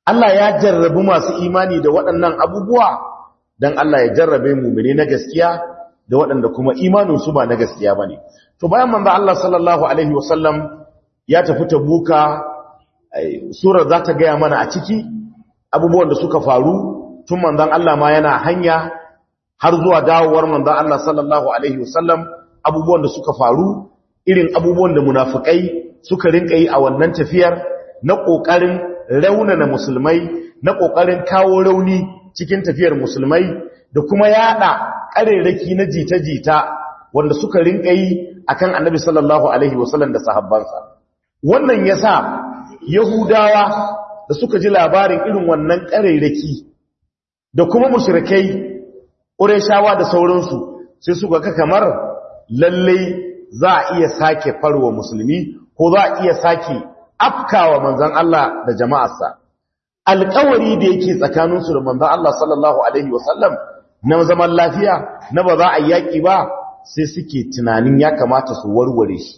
Allah ya jarrabi masu imani da waɗannan abubuwa don Allah ya jarrabe mumini na gaskiya da waɗanda kuma imaninsu ba na gaskiya ba ne. To bayan manzo Allah sallallahu Alaihi wasallam ya tafi tabuka surar za ta gaya mana a ciki abubuwan da suka faru tun manzon Allah ma yana hanya har zuwa dawowar manzon Allah sallallahu Alaihi wasallam abubuwan da suka faru irin abubuwan da munafukai suka rinka yi a wannan tafiyar na ƙoƙarin raunana musulmai na ƙoƙarin kawo rauni cikin tafiyar musulmai da kuma yada ƙarerraki na jita-jita wanda suka rinka yi akan annabi sallallahu alaihi wasallam da sahabbansa wannan yasa yahudawa da suka ji labarin irin wannan ƙarerraki da kuma mushrikai ƙureshawa da sauransu sai suka ga kamar lallai za a iya sake farwa musulmi ko za a iya sake afkawa manzan Allah da jama'arsa alƙawari da yake tsakaninsu da manzan Allah sallallahu alaihi wasallam na zaman lafiya na ba za a yaƙi ba sai suke tunanin ya kamata su warware shi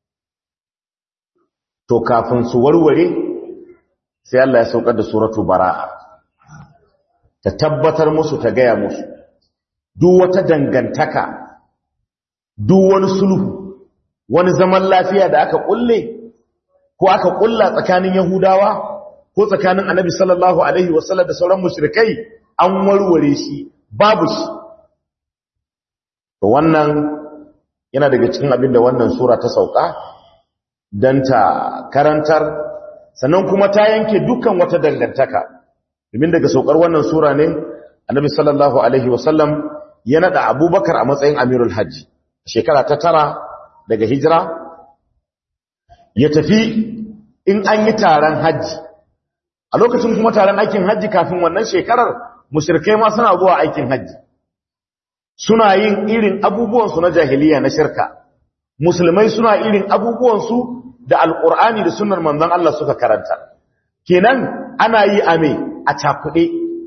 to kafin su warware sai Allah ya saukar da suratu bara'a ta tabbatar musu ta gaya musu duk wata dangantaka duk wani sulhu wani zaman lafiya da aka kulle ko aka kulla tsakanin yahudawa ko tsakanin annabi sallallahu alaihi wasallam da sauran mushrikai an warware shi babu shi to wannan yana daga cikin abin da wannan sura ta sauka dan ta karantar sannan kuma ta yanke dukkan wata dangantaka domin daga saukar wannan sura ne annabi sallallahu alaihi wasallam ya nada abubakar a matsayin amirul hajji shekara ta tara daga hijira ya tafi in an yi taron hajji a lokacin kuma taron aikin hajji kafin wannan shekarar mushrikai ma suna zuwa aikin hajji suna yin irin abubuwansu na jahiliya na shirka musulmai suna irin abubuwansu da alkur'ani da sunnar manzon Allah suka karanta kenan ana yi ame a cakuɗe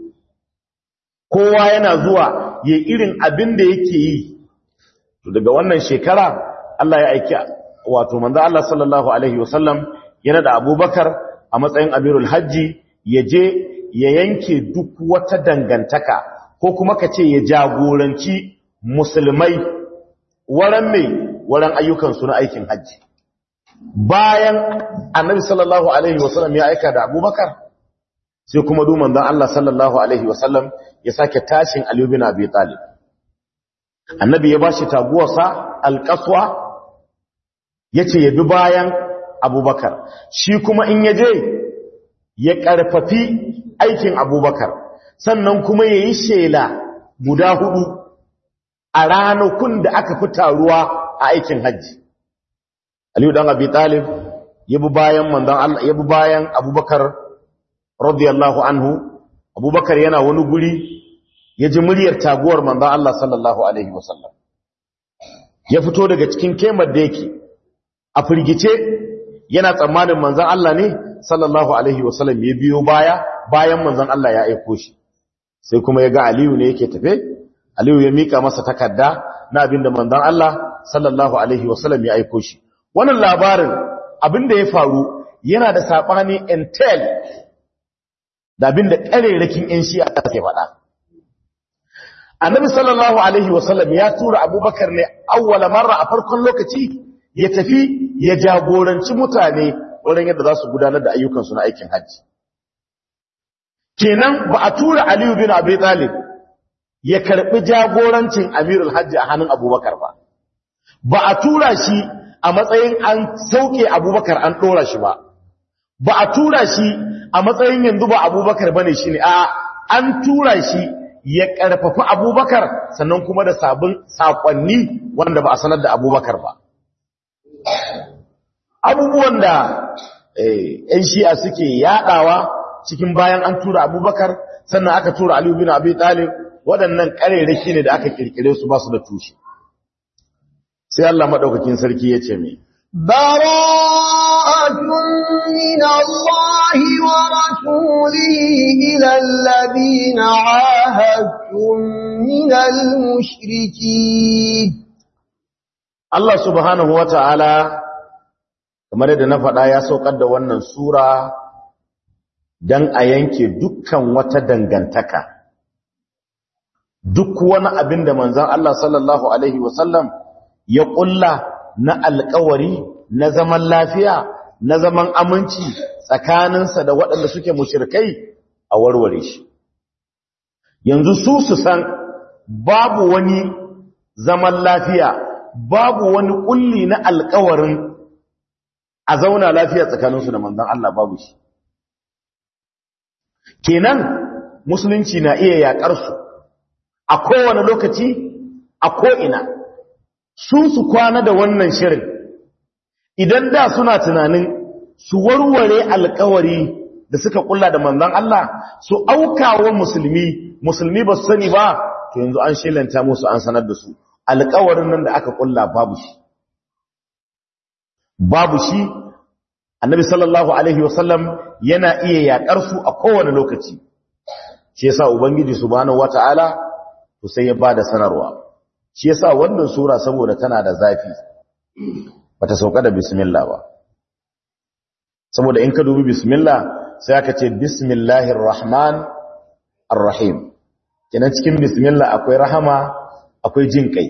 kowa yana zuwa ya irin abin da yake yi daga wannan shekara Allah ya aiki wato manzo Allah sallallahu alaihi wasallam yana da Abubakar a matsayin Amirul Hajji ya je ya yanke duk wata dangantaka ko kuma ka ce ya jagoranci musulmai waran mai waran ayyukan su na aikin hajji bayan Annabi sallallahu alaihi wasallam ya aika da Abubakar sai kuma du manzo Allah sallallahu alaihi wasallam ya sake tashin Ali bin Abi Talib annabi ya bashi taguwarsa alƙaswa ya ce ya bi bayan abubakar shi kuma in ya je ya ƙarfafi aikin abubakar sannan kuma ya yi shela guda hudu a ranakun da aka fi taruwa a aikin hajji aliyu dan abi talib ya bi bayan manzon Allah ya bi bayan abubakar radiyallahu anhu abubakar yana wani guri ya ji muryar taguwar manzon Allah sallallahu alaihi wasallam ya fito daga cikin kemar da yake a firgice yana tsammanin manzon Allah ne sallallahu alaihi wasallam ya biyo baya bayan manzon Allah ya aiko shi sai kuma ya ga Aliyu ne yake tafe Aliyu ya mika masa takarda na abinda manzon Allah sallallahu alaihi wasallam ya aiko shi wannan labarin abinda ya faru yana da sabani intel da abinda karerakin yan shi'a ke faɗa annabi sallallahu alaihi wasallam ya tura abubakar ne awwala marra a farkon lokaci ya tafi ya jagoranci mutane wurin yadda za su gudanar da ayyukansu na aikin hajji kenan ba a tura aliyu bin abi talib ya karbi jagorancin amirul hajji a hannun abubakar ba ba a tura shi a matsayin an sauke abubakar an ɗora shi ba ba a tura shi a matsayin yanzu ba abubakar bane shi ne a an tura shi ya ƙarfafi abubakar sannan kuma da sabon saƙonni wanda ba a sanar da abubakar ba abubuwan da ‘yan shi'a suke yaɗawa cikin bayan an tura abubakar sannan aka tura aliyu bin abi talib waɗannan ƙarerake ne da aka ƙirƙire su ba su da tushe sai Allah maɗaukakin sarki ya ce mai براءة من الله ورسوله إلى الذين عاهدتم من المشركين Allah subhanahu wa ta'ala kamar yadda na faɗa ya saukar da wannan sura don a yanke dukkan wata dangantaka duk wani abin da manzan Allah sallallahu Alaihi wasallam ya ƙulla na alkawari na zaman lafiya na zaman aminci tsakaninsa da waɗanda suke mushirkai a warware shi yanzu su su san babu wani zaman lafiya babu wani ƙulli na alkawarin a zauna lafiya tsakaninsu da manzan Allah babu shi kenan musulunci na iya yaƙar su a kowane lokaci a ko'ina su su kwana da wannan shirin idan da suna tunanin su warware alkawari da suka kulla da manzan Allah su aukawa musulmi musulmi ba su sani ba to yanzu an shilanta musu an sanar da su alkawarin nan da aka kulla babu shi babu shi annabi sallallahu alaihi wasallam yana iya yakar su a kowane lokaci shi yasa ubangiji subhanahu wataala to sai ya bada sanarwa shi yasa wannan sura saboda tana da zafi bata sauka da bismillah ba saboda in ka dubi bismillah sai aka ce bismillahir rahman arrahim kenan cikin bismillah akwai rahama akwai jin kai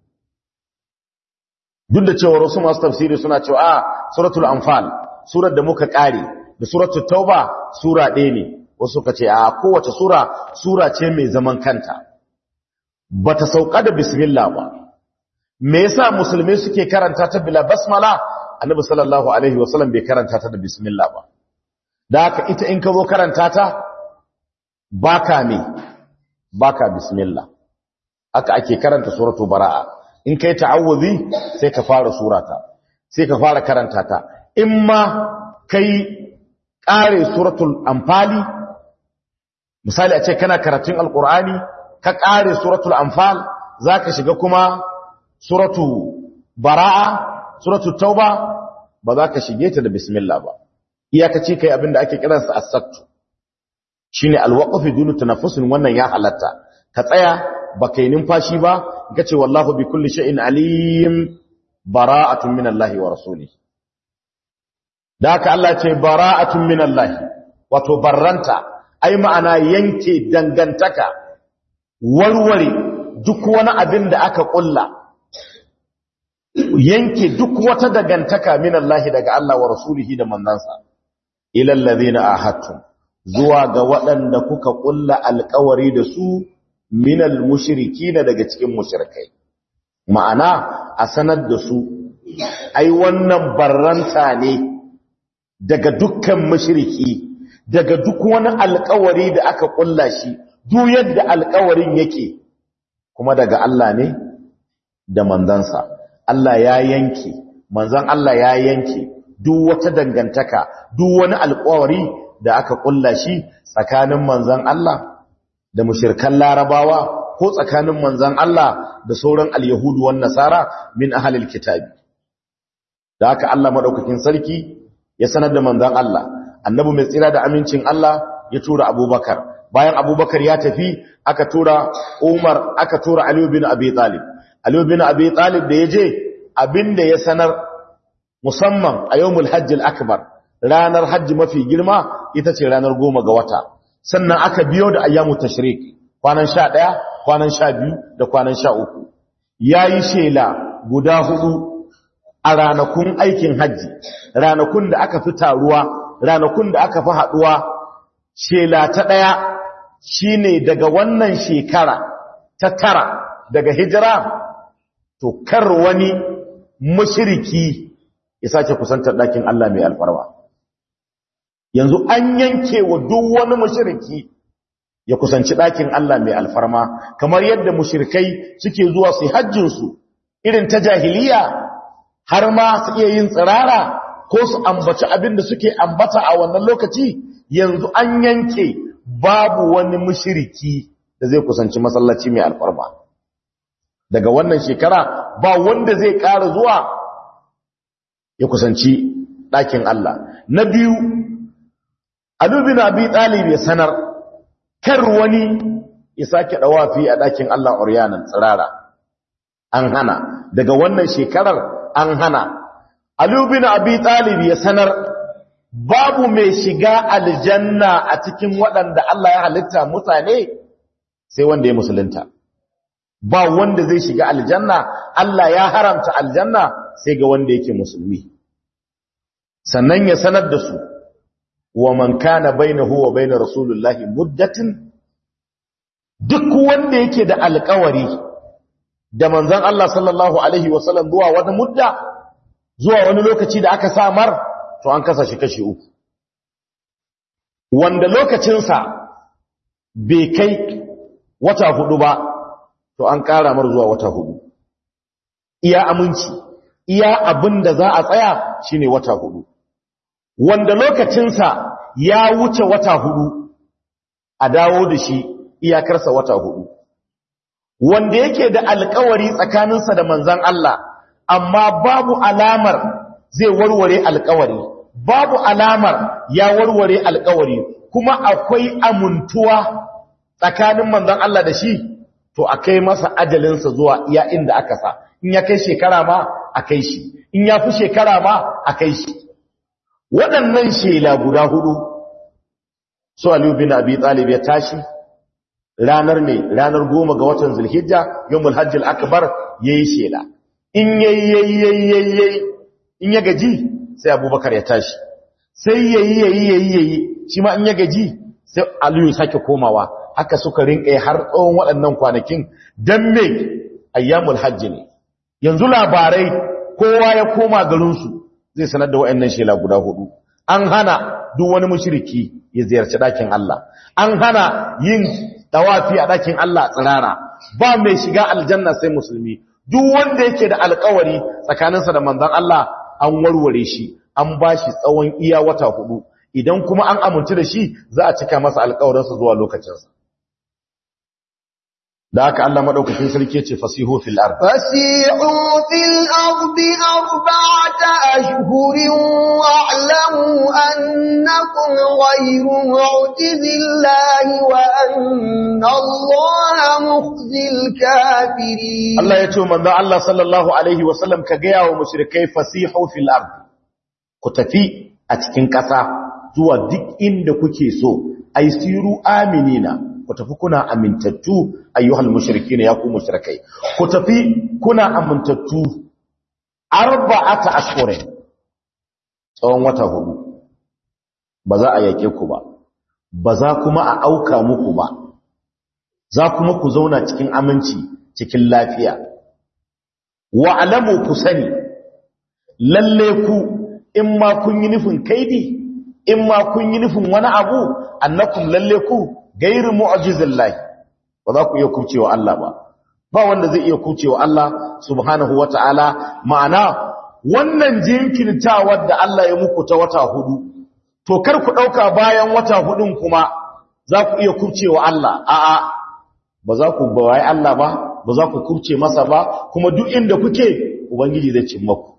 duk da cewa wasu masu tafsiri suna cewa a suratul anfal surar da muka kare da suratul tauba sura ɗaya ne wasu ka ce a kowace sura sura ce mai zaman kanta bata sauka da bismillah ba me yasa musulmai suke karanta ta bila basmala annabi sallallahu alaihi wasallam bai karanta ta da bismillah ba da haka ita in ka zo karanta ta baka me baka bismillah haka ake karanta suratul baraa in kai ta'awuzi sai ka fara surata sai ka fara karanta ta in ma kai kare suratul anfali misali a ce kana karatun alqur'ani ka kare suratul anfal zaka shiga kuma suratu baraa suratul tauba ba za ka shige ta da bismillah ba iyakaci kai abinda ake kiransa as-sattu shine al-waqf dunu tanaffusin wannan ya halatta ka tsaya baka yi numfashi ba kace wallahu bi kulli shay'in alim bara'atun minallahi wa rasulihi da haka Allah ce bara'atun minallahi wato barranta ai ma'ana yanke dangantaka warware duk wani abin da aka kulla yanke duk wata dangantaka minallahi daga Allah wa rasulihi da manzansa ilal ladina ahadtum zuwa ga waɗanda kuka kulla alƙawari da su minal mushrikina daga cikin mushrikai ma'ana a sanar da su ai wannan barranta ne daga dukkan mushriki daga duk wani alƙawari da aka kulla shi duk yadda alƙawarin yake kuma daga Allah ne da manzansa Allah ya yanke manzan Allah ya yanke duk wata dangantaka duk wani alƙawari da aka kulla shi tsakanin manzan Allah da mushirkan larabawa ko tsakanin manzan Allah da sauran al-yahudu wan nasara min ahlil kitabi da haka Allah madaukakin sarki ya sanar da manzan Allah annabi mai tsira da amincin Allah ya tura Abubakar bayan Abubakar ya tafi aka tura Umar aka tura Ali bin Abi Talib Ali bin Abi Talib da yaje abinda ya sanar musamman a yawmul hajj al-akbar ranar hajji mafi girma ita ce ranar goma ga wata sannan aka biyo da ayyamu tashrik kwanan 11 kwanan 12 da kwanan 13 yayi shela guda hudu a ranakun aikin hajji ranakun da aka fi taruwa ranakun da aka fi haduwa shela ta daya shine daga wannan shekara ta tara daga hijira to kar wani mushriki ya sace kusantar dakin Allah mai alfarwa yanzu an yanke wa duk wani mushriki ya kusanci dakin Allah mai alfarma kamar yadda mushrikai suke zuwa su hajjin su irin ta jahiliya har ma su iya yin tsirara ko su ambaci abin da suke ambata a wannan lokaci yanzu an yanke babu wani mushriki da zai kusanci masallaci mai alfarma daga wannan shekara ba wanda zai ƙara zuwa ya kusanci ɗakin Allah na biyu alubin abi ɗalib ya sanar kar wani ya sake ɗawafi a ɗakin Allah oryanan tsirara an hana daga wannan shekarar an hana alubin abi ɗalib ya sanar babu mai shiga aljanna a cikin waɗanda Allah ya halitta mutane sai wanda ya musulunta ba wanda zai shiga aljanna Allah ya haramta aljanna sai ga wanda yake musulmi sannan ya sanar da su wa man kana bainahu wa bain rasulullahi muddatin duk wanda yake da alƙawari da manzon Allah sallallahu alaihi wasallam zuwa wata mudda zuwa wani lokaci da aka samar to an kasa shi kashi uku wanda lokacinsa bai kai wata hudu ba to an ƙara mar zuwa wata hudu iya aminci iya abin da za a tsaya shine wata hudu wanda lokacinsa ya wuce wata hudu a dawo da shi iyakarsa wata hudu wanda yake da alkawari tsakaninsa da manzan Allah amma babu alamar zai warware alkawari babu alamar ya warware alkawari kuma akwai amuntuwa tsakanin manzan Allah da shi to a kai masa ajalinsa zuwa iya inda aka sa in ya kai shekara ma a kai shi in ya fi shekara ma a kai shi waɗannan shela guda hudu su aliyu bin abi talib ya tashi ranar ne ranar goma ga watan zulhijja yawmul hajjil akbar yayi shela in yayi yayi yayi in ya gaji sai abubakar ya tashi sai yayi yayi yayi yayi shi ma in ya gaji sai aliyu sake komawa haka suka rinka har tsawon waɗannan kwanakin dan me ayyamul hajji ne yanzu labarai kowa ya koma garinsu zai sanar da waɗannan shela guda hudu an hana duk wani mushriki ya ziyarci ɗakin Allah an hana yin tawafi a ɗakin Allah tsirara ba mai shiga aljanna sai musulmi duk wanda yake da alkawari tsakaninsa da manzon Allah an warware shi an ba shi tsawon iya wata hudu idan kuma an amince da shi za a cika masa alkawarinsa zuwa lokacinsa da haka Allah madaukakin sarki yace fasihu fil ard fasihu fil ardi arba'ata ashhurin wa'lamu annakum ghayru mu'jizillahi wa anna Allaha mukhzil kafirin Allah yace manzo Allah sallallahu alaihi wa sallam ka gaya wa mushrikai fasihu fil ard ku tafi a cikin kasa zuwa duk inda kuke so aisiru aminina ku tafi kuna amintattu ayyuhal mushrikin ya ku mushrikai ku tafi kuna amintattu arba'ata ashhurin tsawon wata hudu ba za a yake ku ba ba za kuma a auka muku ba za kuma ku zauna cikin aminci cikin lafiya wa alamu ku sani lalle ku in ma kun yi nufin kaidi in ma kun yi nufin wani abu annakum lalle ku gairu mu'jizin lahi ba za ku iya kucewa Allah ba ba wanda zai iya kucewa Allah subhanahu wata'ala ma'ana wannan jinkirtawar da Allah ya muku ta wata hudu to kar ku dauka bayan wata hudun kuma za ku iya kucewa Allah a'a ba za ku bawaye Allah ba ba za ku kurce masa ba kuma duk inda kuke ubangiji zai cimma ku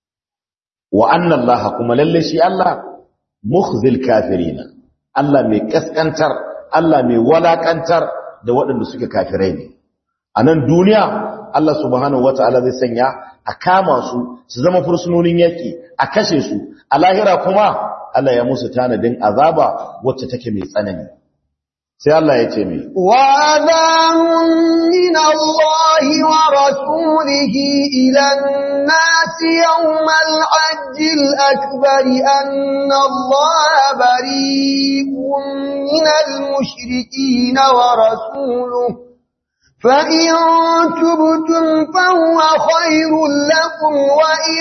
wa anna Allah kuma lalle shi Allah mukhzil kafirina Allah mai kaskantar Allah mai walakantar da waɗanda suke kafirai ne a nan duniya Allah subhanahu wata'ala zai sanya a kama su su zama fursunonin yaki a kashe su a lahira kuma Allah ya musu tanadin azaba wacce take mai tsanani sai Allah ya ce mai wa adhanun min Allah wa rasulihi ila an-nas yawm al-hajj al-akbar anna Allah bari'un min al-mushrikeen wa rasuluhu فإن تبتم فهو خير لكم وإن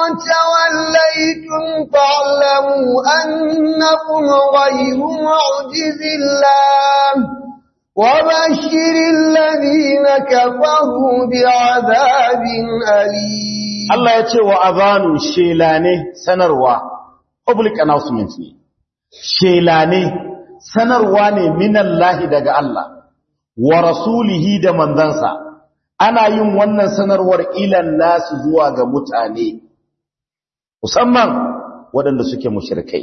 توليتم فاعلموا أنكم غير معجز الله وبشر الذين كفروا بعذاب أليم الله يتي وأذان شيلاني سنروا public announcement ne shelane sanarwa ne min Allah daga Allah wa rasulihi da manzansa ana yin wannan sanarwar ilan nasu zuwa ga mutane musamman waɗanda suke mushrikai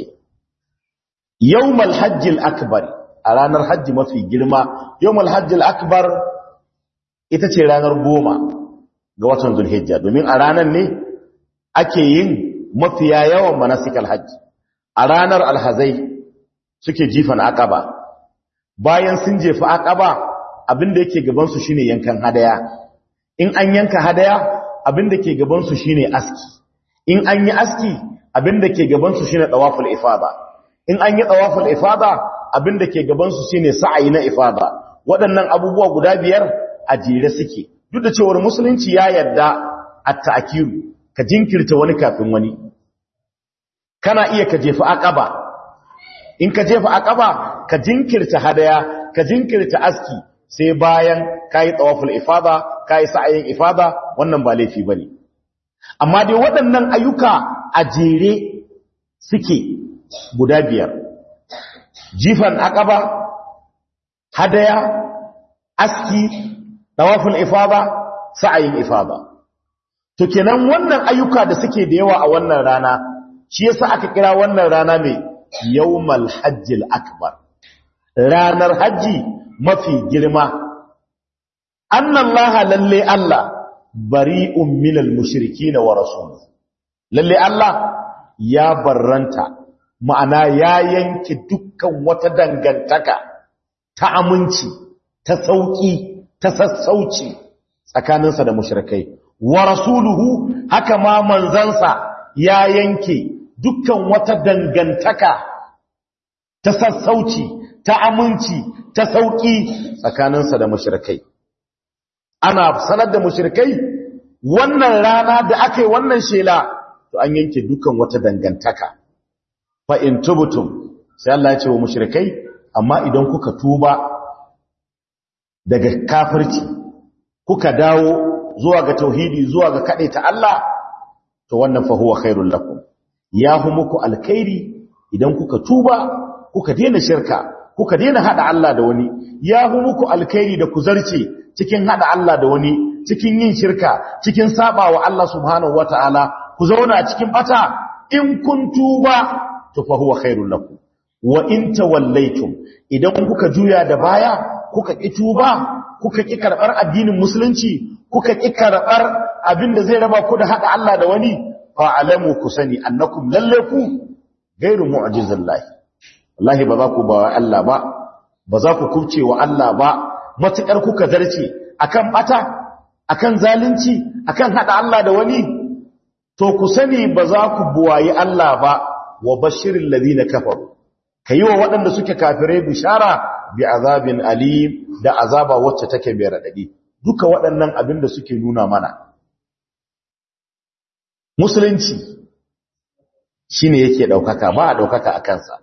yawmal hajjil akbar a ranar hajji mafi girma yawmal hajjil akbar ita ce ranar goma ga watan zulhijja domin a ranar ne ake yin mafiya yawan manasikal hajji a ranar alhazai suke jifan aqaba bayan sun jefi aqaba abinda yake gaban su shine yankan hadaya in an yanka hadaya abinda ke gaban su shine aski in an yi aski abinda ke gaban su shine tawaful ifada in an yi tawaful ifada abinda ke gaban su shine sa'ayi na ifada waɗannan abubuwa guda biyar a jere suke duk da cewar musulunci ya yarda at-ta'kiru ka jinkirta wani kafin wani kana iya ka jefa aqaba in ka jefa aqaba ka jinkirta hadaya ka jinkirta aski sai bayan kai tawaful ifada kai sa'ayin ifada wannan ba laifi bane amma dai waɗannan ayyuka a jere suke guda biyar jifan aqaba hadaya aski tawaful ifada sa'ayin ifada to kenan wannan ayyuka da suke da yawa a wannan rana shi yasa aka kira wannan rana mai yawmal hajjil akbar ranar haji mafi girma annallaha lalle Allah bari'un minal mushrikeen wa rasul lalle Allah ya barranta ma'ana ya yanke dukkan wata dangantaka ta aminci ta sauki ta sassauci tsakaninsa da mushrikai wa rasuluhu haka ma manzansa ya yanke dukkan wata dangantaka ta sassauci ta aminci ta sauki tsakaninsa da mushrikai ana sanar da mushrikai wannan rana da aka yi wannan shela to an yanke dukkan wata dangantaka fa in tubtum sai Allah ya ce wa mushrikai amma idan kuka tuba daga kafirci kuka dawo zuwa ga tauhidi zuwa ga ta Allah to wannan fa huwa khairul lakum ya hu muku alkhairi idan kuka tuba kuka daina shirka kuka daina hada Allah da wani ya hu muku alkhairi da ku zarce cikin hada Allah da wani cikin yin shirka cikin sabawa Allah subhanahu wataala ku zauna cikin bata in kun tuba to fa huwa khairul lakum wa in tawallaytum idan kuka juya da baya kuka ki tuba kuka ki karbar addinin musulunci kuka ki karbar abinda zai raba ku da hada Allah da wani fa alamu ku sani annakum lalle ku gairu mu'jizillahi wallahi ba za ku ba Allah ba ba za ku kubce wa Allah ba matukar kuka zarce akan bata akan zalunci akan hada Allah da wani to ku sani ba za ku buwayi Allah ba wa bashirin ladina kafaru kayi wa waɗanda suke kafirai bishara bi azabin alim da azaba wacce take mai radadi duka waɗannan abin da suke nuna mana musulunci shine yake daukaka ba a daukaka a kansa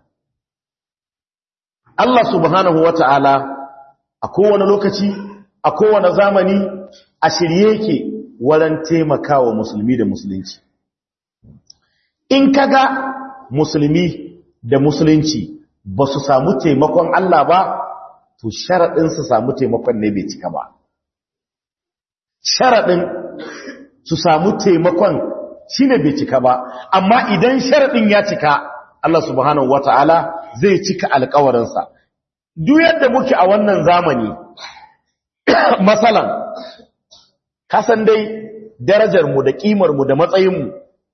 Allah subhanahu wata'ala a kowane lokaci a kowane zamani a shirye yake waran taimakawa musulmi da musulunci in kaga musulmi da musulunci ba su samu taimakon Allah ba to sharaɗin su samu taimakon ne bai cika ba sharaɗin su samu taimakon shi ne bai cika ba amma idan sharaɗin ya cika Allah subhanahu wata'ala zai cika alkawarinsa duk yadda muke a wannan zamani masalan kasan dai darajarmu da ƙimarmu da matsayinmu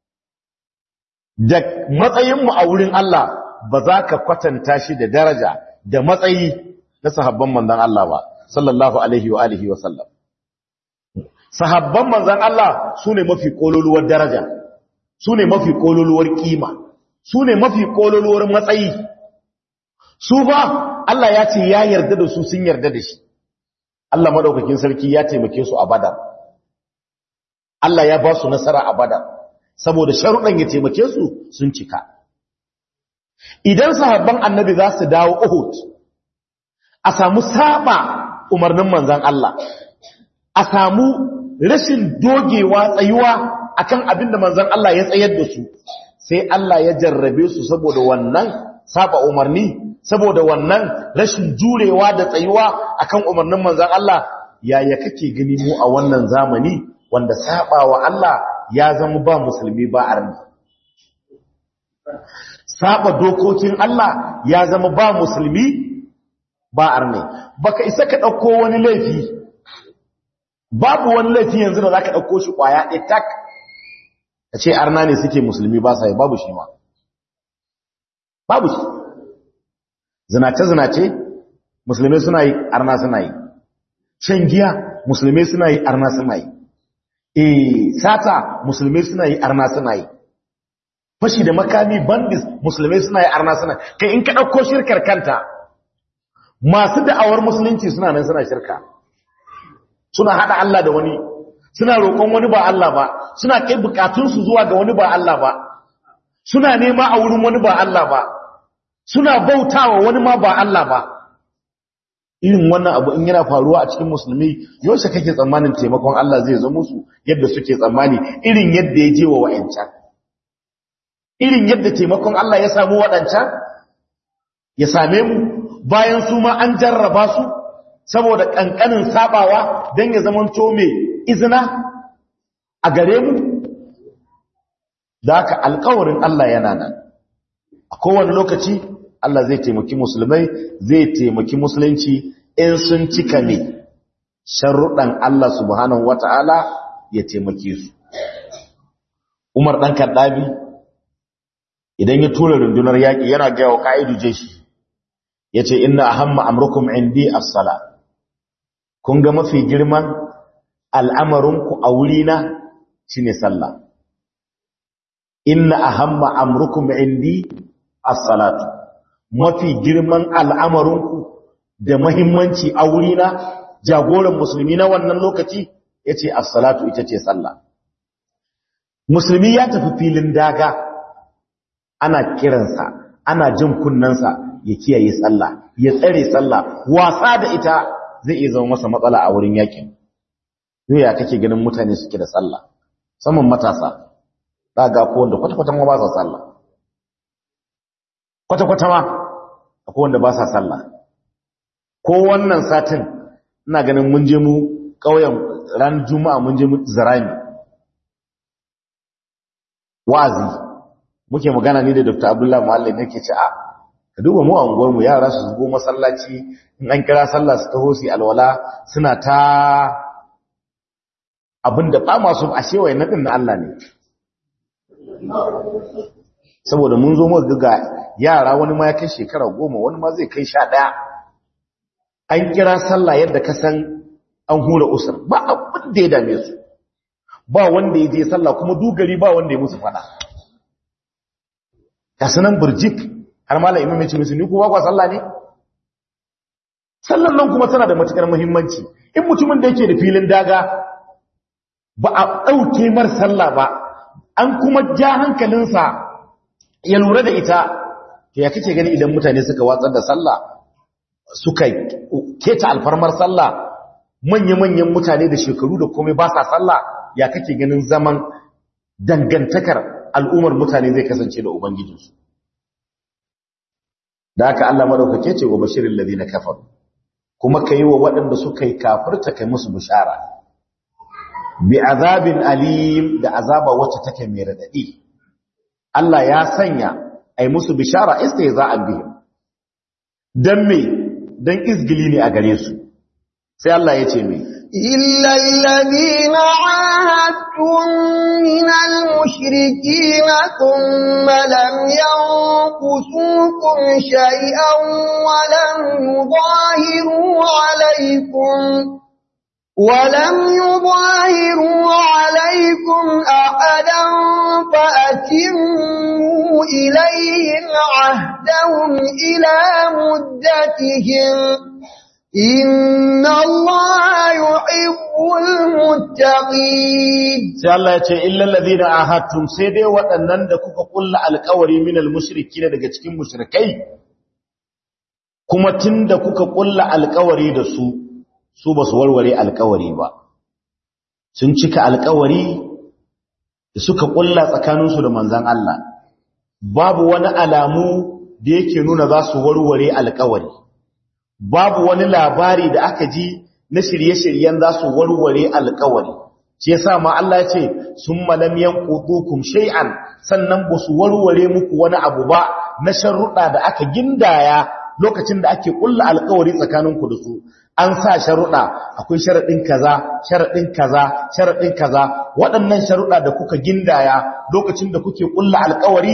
da matsayinmu a wurin Allah ba za ka kwatanta shi da daraja da matsayi na sahabban manzan Allah ba sallallahu alaihi wa alihi wa sallam sahabban manzan Allah su ne mafi kololuwar daraja su ne mafi kololuwar kima su ne mafi kololuwar matsayi su ba Allah ya ce ya yarda da su sun yarda da shi Allah madaukakin sarki ya taimake su a badar Allah ya ba su nasara a badar saboda sharuɗan ya taimake su sun cika idan sahabban annabi za su dawo Uhud a samu saba umarnin manzan Allah a samu rashin dogewa tsayuwa akan abinda manzan Allah ya tsayar da su sai Allah ya jarrabe su saboda wannan saba umarni saboda wannan rashin jurewa da tsayuwa akan umarnin manzan Allah yaya kake gani mu a wannan zamani wanda saba wa Allah ya zama ba musulmi ba arni saba dokokin Allah ya zama ba musulmi ba arni baka isa ka dauko wani laifi babu wani laifi yanzu da zaka dauko shi kwaya ɗaya tak kace arna ne suke musulmi ba sai babu shi ma babu shi zinace-zinace musulmai suna yi arna suna yi shan giya musulmai suna yi arna suna yi eh sata musulmai suna yi arna suna yi fashi da makami bandis musulmai suna yi arna suna kai in ka ɗauko shirkar kanta masu da'awar musulunci suna nan suna shirka suna haɗa Allah da wani suna roƙon wani ba Allah ba suna kai bukatunsu zuwa ga wani ba Allah ba suna nema a wurin wani ba Allah ba suna bautawa wani ma ba Allah ba irin wannan abu in yana faruwa a cikin musulmi yaushe kake tsammanin taimakon Allah zai zo musu yadda suke tsammani irin yadda ya je wa wa'ancan irin yadda taimakon Allah ya samu waɗancan ya same mu bayan su ma an jarraba su saboda ƙanƙanin sabawa don ya zama to mai izina a gare mu da haka alkawarin Allah yana nan a kowane lokaci Allah zai taimaki musulmai zai taimaki musulunci in sun cika ne sharuɗan Allah subhanahu wata'ala ya taimake su Umar ɗan Kaddabi idan ya tura rundunar yaƙi yana gaya wa ka'idu jeshi ya ce ina ahamma amrukum indi as-sala kun ga mafi girman al'amarinku a wurina shine sallah inna ahamma amrukum indi as-salatu mafi girman al'amarinku da mahimmanci a wurina jagoran musulmi na wannan lokaci yace as-salatu ita ce sallah musulmi ya tafi filin daga ana kiransa ana jin kunnansa ya kiyaye sallah ya tsare sallah wasa da ita zai iya zama masa matsala a wurin yakin ya kake ganin mutane suke da sallah saman matasa za ga ko wanda kwata-kwata ma ba sa sallah kwata-kwata ma akwai wanda ba sa sallah ko wannan satin ina ganin mun je mu ƙauyen ran juma'a mun je mu zarami wa'azi muke magana ni da Dr. Abdullahi Muallim nake ce a ka duba mu a unguwar mu yara su zugo masallaci in an kira sallah su taho su alwala suna ta abinda ba masu ashe wayannan din na Allah ne saboda mun zo muka ga yara wani ma ya kai shekara goma wani ma zai kai sha ɗaya an kira sallah yadda ka san an hura usur ba abin da ya dame su ba wanda ya je sallah kuma dugari ba wanda ya musu fada ka sanan burjik har malam imam ya ce musu ni ko ba kwa sallah ne sallan nan kuma tana da matukar muhimmanci in mutumin da yake da filin daga ba a ɗauke mar sallah ba an kuma ja hankalinsa ya lura da ita to ya kake gani idan mutane suka watsar da sallah suka keta alfarmar sallah manya-manyan mutane da shekaru da komai ba sa sallah ya kake ganin zaman dangantakar al'ummar mutane zai kasance da ubangijinsu da haka Allah madaukake ce wa bashirin ladina kafaru kuma kai wa waɗanda suka yi kafirta kai musu bishara bi azabin alim da azaba wacce take mai radadi Allah ya sanya ai musu bishara istihza'an bihim dan me dan izgili ne a gare su sai Allah ya ce me إلا الذين عاهدتم من المشركين ثم لم ينقصوكم شيئا ولم يظاهروا عليكم ولم يظاهروا عليكم أحدا فأتموا إليهم عهدهم إلى مدتهم إن الله يحب المتقين sai Allah ya ce illal ladina ahadtum sai dai waɗannan da kuka kulla alƙawari minal mushrikin daga cikin mushrikai kuma tunda kuka kulla alƙawari da su su basu warware alƙawari ba sun cika alƙawari da suka kulla tsakaninsu da manzon Allah babu wani alamu da yake nuna za su warware alƙawari babu wani labari da aka ji na shirye-shiryen za su warware alkawari shi yasa ma Allah ya ce summa lam yanqudukum shay'an sannan ba su warware muku wani abu ba na sharuɗa da aka gindaya lokacin da ake kulla alkawari tsakaninku da su an sa sharuɗa akwai sharaɗin kaza sharaɗin kaza sharaɗin kaza waɗannan sharuɗa da kuka gindaya lokacin da kuke kulla alkawari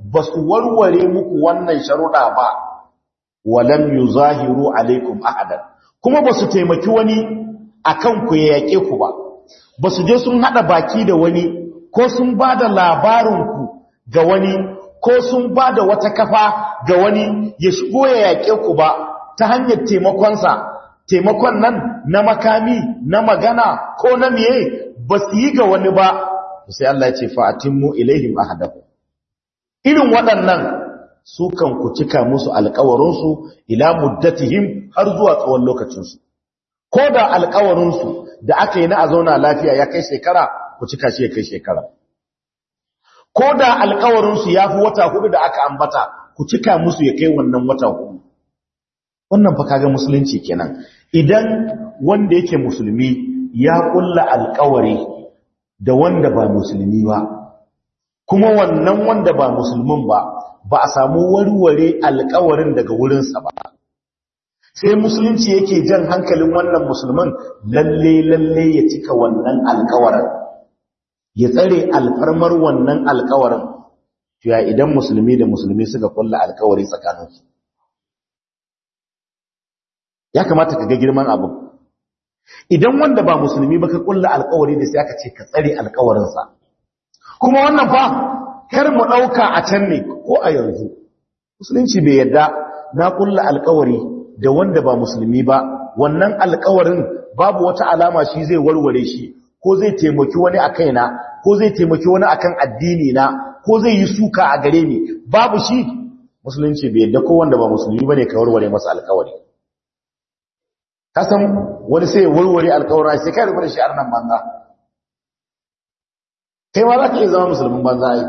ba su warware muku wannan sharuɗa ba walam yuzahiru alaikum ahadan kuma ba su taimaki wani akan ku ya yaƙe ku ba ba su je sun haɗa baki da wani ko sun ba da labarinku ga wani ko sun ba da wata kafa ga wani ya shigo ya yaƙe ku ba ta hanyar taimakonsa taimakon nan na makami na magana ko na miye ba su yi ga wani ba sai Allah ya ce fa'atimmu ilaihim ahadahu irin waɗannan su kan ku cika musu alƙawarinsu ila muddatihim har zuwa tsawon lokacinsu ko da alƙawarinsu da aka yi na a zauna lafiya ya kai shekara ku cika shi ya kai shekara ko da alƙawarinsu ya fi wata hudu da aka ambata ku cika musu ya kai wannan wata hudu wannan fa kaga musulunci kenan idan wanda yake musulmi ya kulla alƙawari da wanda ba musulmi ba kuma wannan wanda ba musulmin ba ba a samu warware alƙawarin daga wurinsa ba sai musulunci yake jan hankalin wannan musulman lalle lalle ya cika wannan alƙawarin ya tsare alfarmar wannan alƙawarin ya idan musulmi da musulmi suka kulla alƙawari tsakaninsu ya kamata ka ga girman abu idan wanda ba musulmi ba ka kulla alƙawari da sai aka ce ka tsare alƙawarinsa kuma wannan fa kar mu ɗauka a can ne ko a yanzu musulunci bai yadda na kulla alƙawari da wanda ba musulmi ba wannan alƙawarin babu wata alama shi zai warware shi ko zai taimaki wani a kaina ko zai taimaki wani akan addini na ko zai yi suka a gare ni babu shi musulunci bai yadda ko wanda ba musulmi bane ka warware masa alƙawari kasan wani sai warware alƙawari sai kai rubuta shi arnan banza kai ma za ka iya zama musulmin banza ai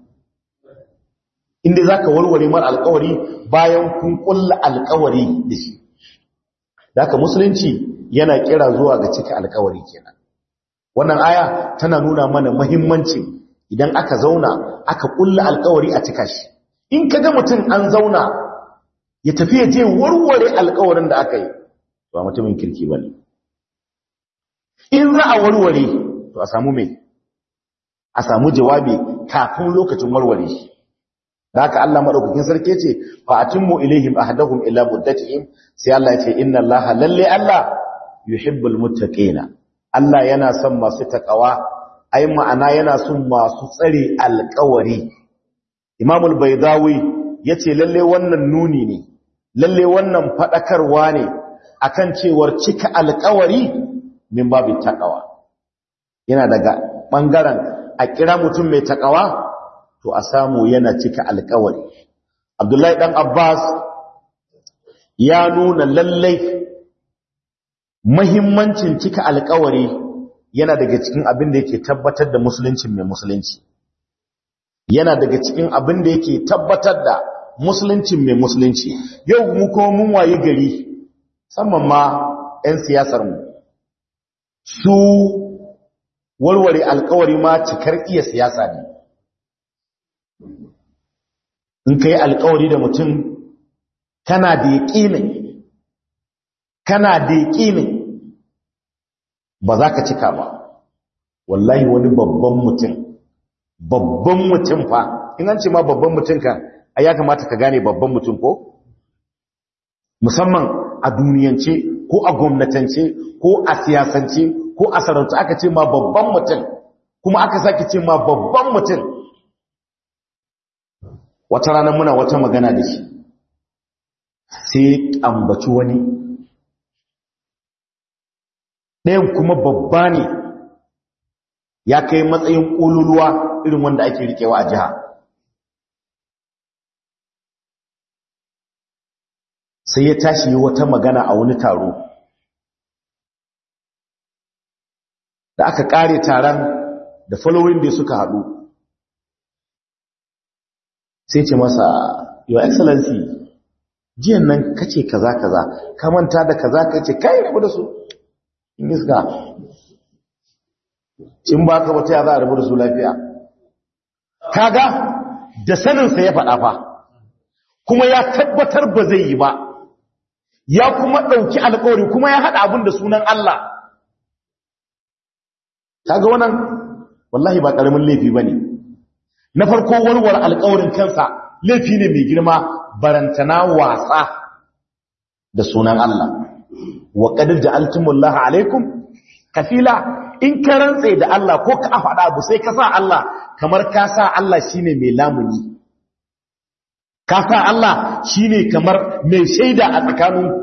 inda za ka warware mar alƙawari bayan kun ƙulla alƙawari da shi da musulunci yana kira zuwa ga cika alƙawari kenan wannan aya tana nuna mana muhimmancin idan aka zauna aka ƙulla alƙawari a cika shi in ka ga mutum an zauna ya tafi ya je warware alƙawarin da aka yi ba mutumin kirki ba ne in za a warware to a samu mai a samu jawabi kafin lokacin warware shi da haka Allah madaukakin sarki ce fa atimmu ilaihim ahdahum ila muddatihim sai Allah ya ce inna Allah lalle Allah yuhibbul muttaqina Allah yana son masu takawa ai ma'ana yana son masu tsare alƙawari Imam al-Baydawi yace lalle wannan nuni ne lalle wannan fadakarwa ne akan cewar cika alƙawari min babu takawa yana daga bangaren a kira mutum mai takawa to a samu yana cika alkawari abdullahi dan abbas ya nuna lallai mahimmancin cika alkawari yana daga cikin abin da yake tabbatar da musuluncin mai musulunci yana daga cikin abin da yake tabbatar da musuluncin mai musulunci yau mu kuma mun waye gari musamman ma 'yan siyasarmu su warware alkawari ma cikar iya siyasa ne in ka yi alkawari da mutum kana da yaƙinin kana da yaƙinin ba za ka cika ba wallahi wani babban mutum babban mutum fa in an ce ma babban mutum kan a ya kamata ka gane babban mutum ko musamman a duniyance ko a gwamnatance ko a siyasance ko a sarauta aka ce ma babban mutum kuma aka sake ce ma babban mutum wata rana muna wata magana da shi sai ambaci wani ɗayan kuma babba ne ya kai matsayin ƙololuwa irin wanda ake riƙewa a jiha sai ya tashi yi wata magana a wani taro da aka ƙare taron da following da suka haɗu sai ce masa your excellency jiyan nan kace kaza kaza ka manta da kaza kace kai rabu da su in iska in ba ka wata ya za a rabu da su lafiya kaga da saninsa ya faɗa fa kuma ya tabbatar ba zai yi ba ya kuma ɗauki alƙawari kuma ya haɗa abin da sunan Allah kaga wannan wallahi ba ƙaramin laifi ba ne na farko warware alƙawarin kansa laifi ne mai girma barantana wasa da sunan Allah wa qad ja'altumullaha alaikum kafila in ka rantse da Allah ko ka faɗa abu sai ka sa Allah kamar ka sa Allah shine mai lamuni ka sa Allah shine kamar mai shaida a tsakaninku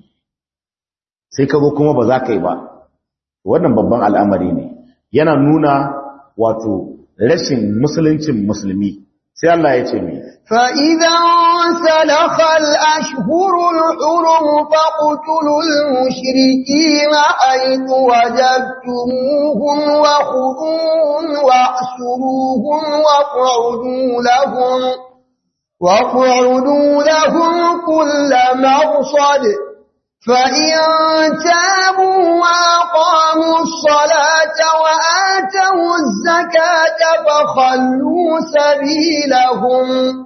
sai ka zo kuma ba za ka yi ba wannan babban al'amari ne yana nuna wato rashin musuluncin musulmi sai Allah ya ce mai فإذا سلخ الأشهر الحرم فاقتلوا المشركين حيث وجدتموهم وخذوهم واحسروهم واقعدوا لهم واقعدوا لهم كل مرصد فإن تابوا وأقاموا الصلاة وآتوا الزكاة فخلوا سبيلهم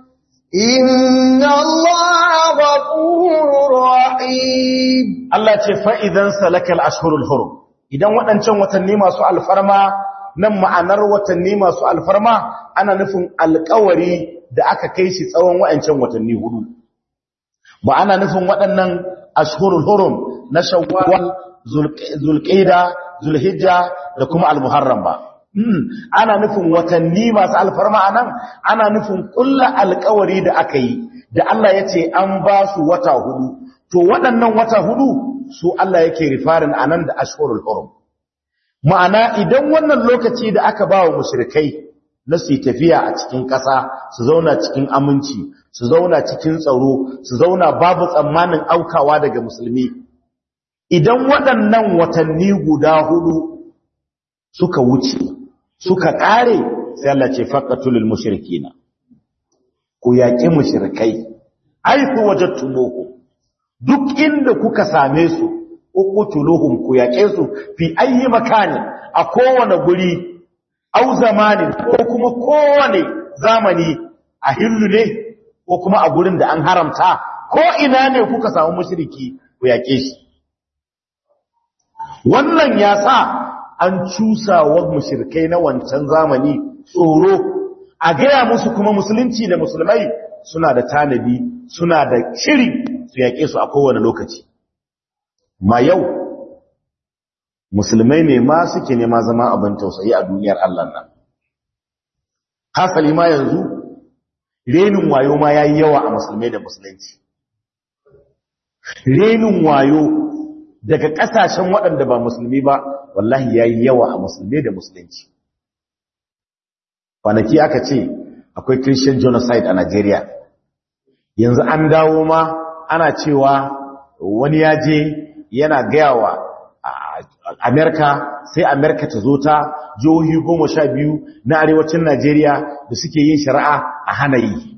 إن الله غفور رحيم Allah ce fa'idan salakal ashhurul hurum idan waɗancan watanni masu alfarma nan ma'anar watanni masu alfarma ana nufin alƙawari da aka kai shi tsawon waɗancan watanni hudu ba ana nufin waɗannan ashhurul hurum na shawwal zulqa'da zulhijja da kuma almuharram ba ana nufin watanni masu alfarma anan ana nufin kullu alƙawari da aka yi da Allah yace an ba su wata hudu to waɗannan wata hudu su Allah yake rifarin anan da ashhurul hurum ma'ana idan wannan lokaci da aka ba wa mushrikai na su tafiya a cikin ƙasa su zauna cikin aminci su zauna cikin tsaro su zauna babu tsammanin aukawa daga musulmi idan waɗannan watanni guda hudu suka wuce suka ƙare sai Allah ce faqatulul mushrikina ku yaƙi mushrikai aiku wajadtumuhu duk inda kuka same su uqtuluhum ku yaƙe su fi ayyi makani a kowane guri au zamanin ko kuma kowane zamani a hillu ne ko kuma a gurin da an haramta ko ina ne kuka samu mushriki ku yake shi wannan ya sa an cusa wa mushrikai na wancan zamani tsoro a gaya musu kuma musulunci da musulmai suna da tanadi suna da shiri su yake su a kowane lokaci ma yau musulmai ne ma suke nema zama abin tausayi a duniyar Allah nan hasali ma yanzu renin wayo ma yayi yawa a musulmai da musulunci renin wayo daga kasashen waɗanda ba musulmi ba wallahi yayi yawa a musulmai da musulunci kwanaki aka ce akwai christian genocide a Najeriya yanzu an dawo ma ana cewa wani ya je yana gayawa Amerika sai Amerika ta zo ta jihohi goma sha biyu na arewacin Najeriya da suke yin shari'a a hana yi.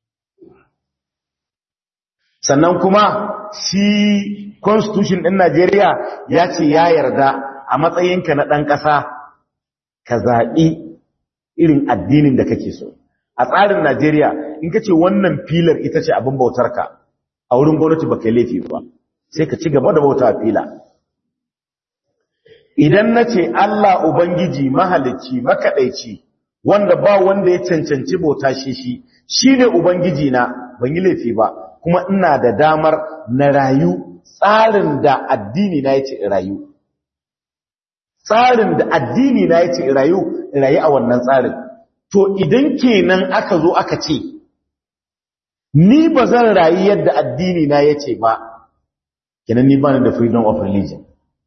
Sannan kuma shi constitution ɗin Najeriya ya ce ya yarda a matsayinka na ɗan ƙasa ka zaɓi irin addinin da kake so. A tsarin Najeriya in ka ce wannan filar ita ce abin bautarka a wurin gwamnati ba ka laifi ba sai ka ci gaba da bauta fila. idan na ce Allah Ubangiji mahalicci makaɗaici wanda ba wanda ya cancanci bauta shi shi shi ne Ubangiji na ban yi laifi ba kuma ina da damar na rayu tsarin da addini na ya ce rayu tsarin da addini na ya ce rayu rayu a wannan tsarin to idan kenan aka zo aka ce ni ba zan rayu yadda addini na ya ce ba kenan ni ba da freedom of religion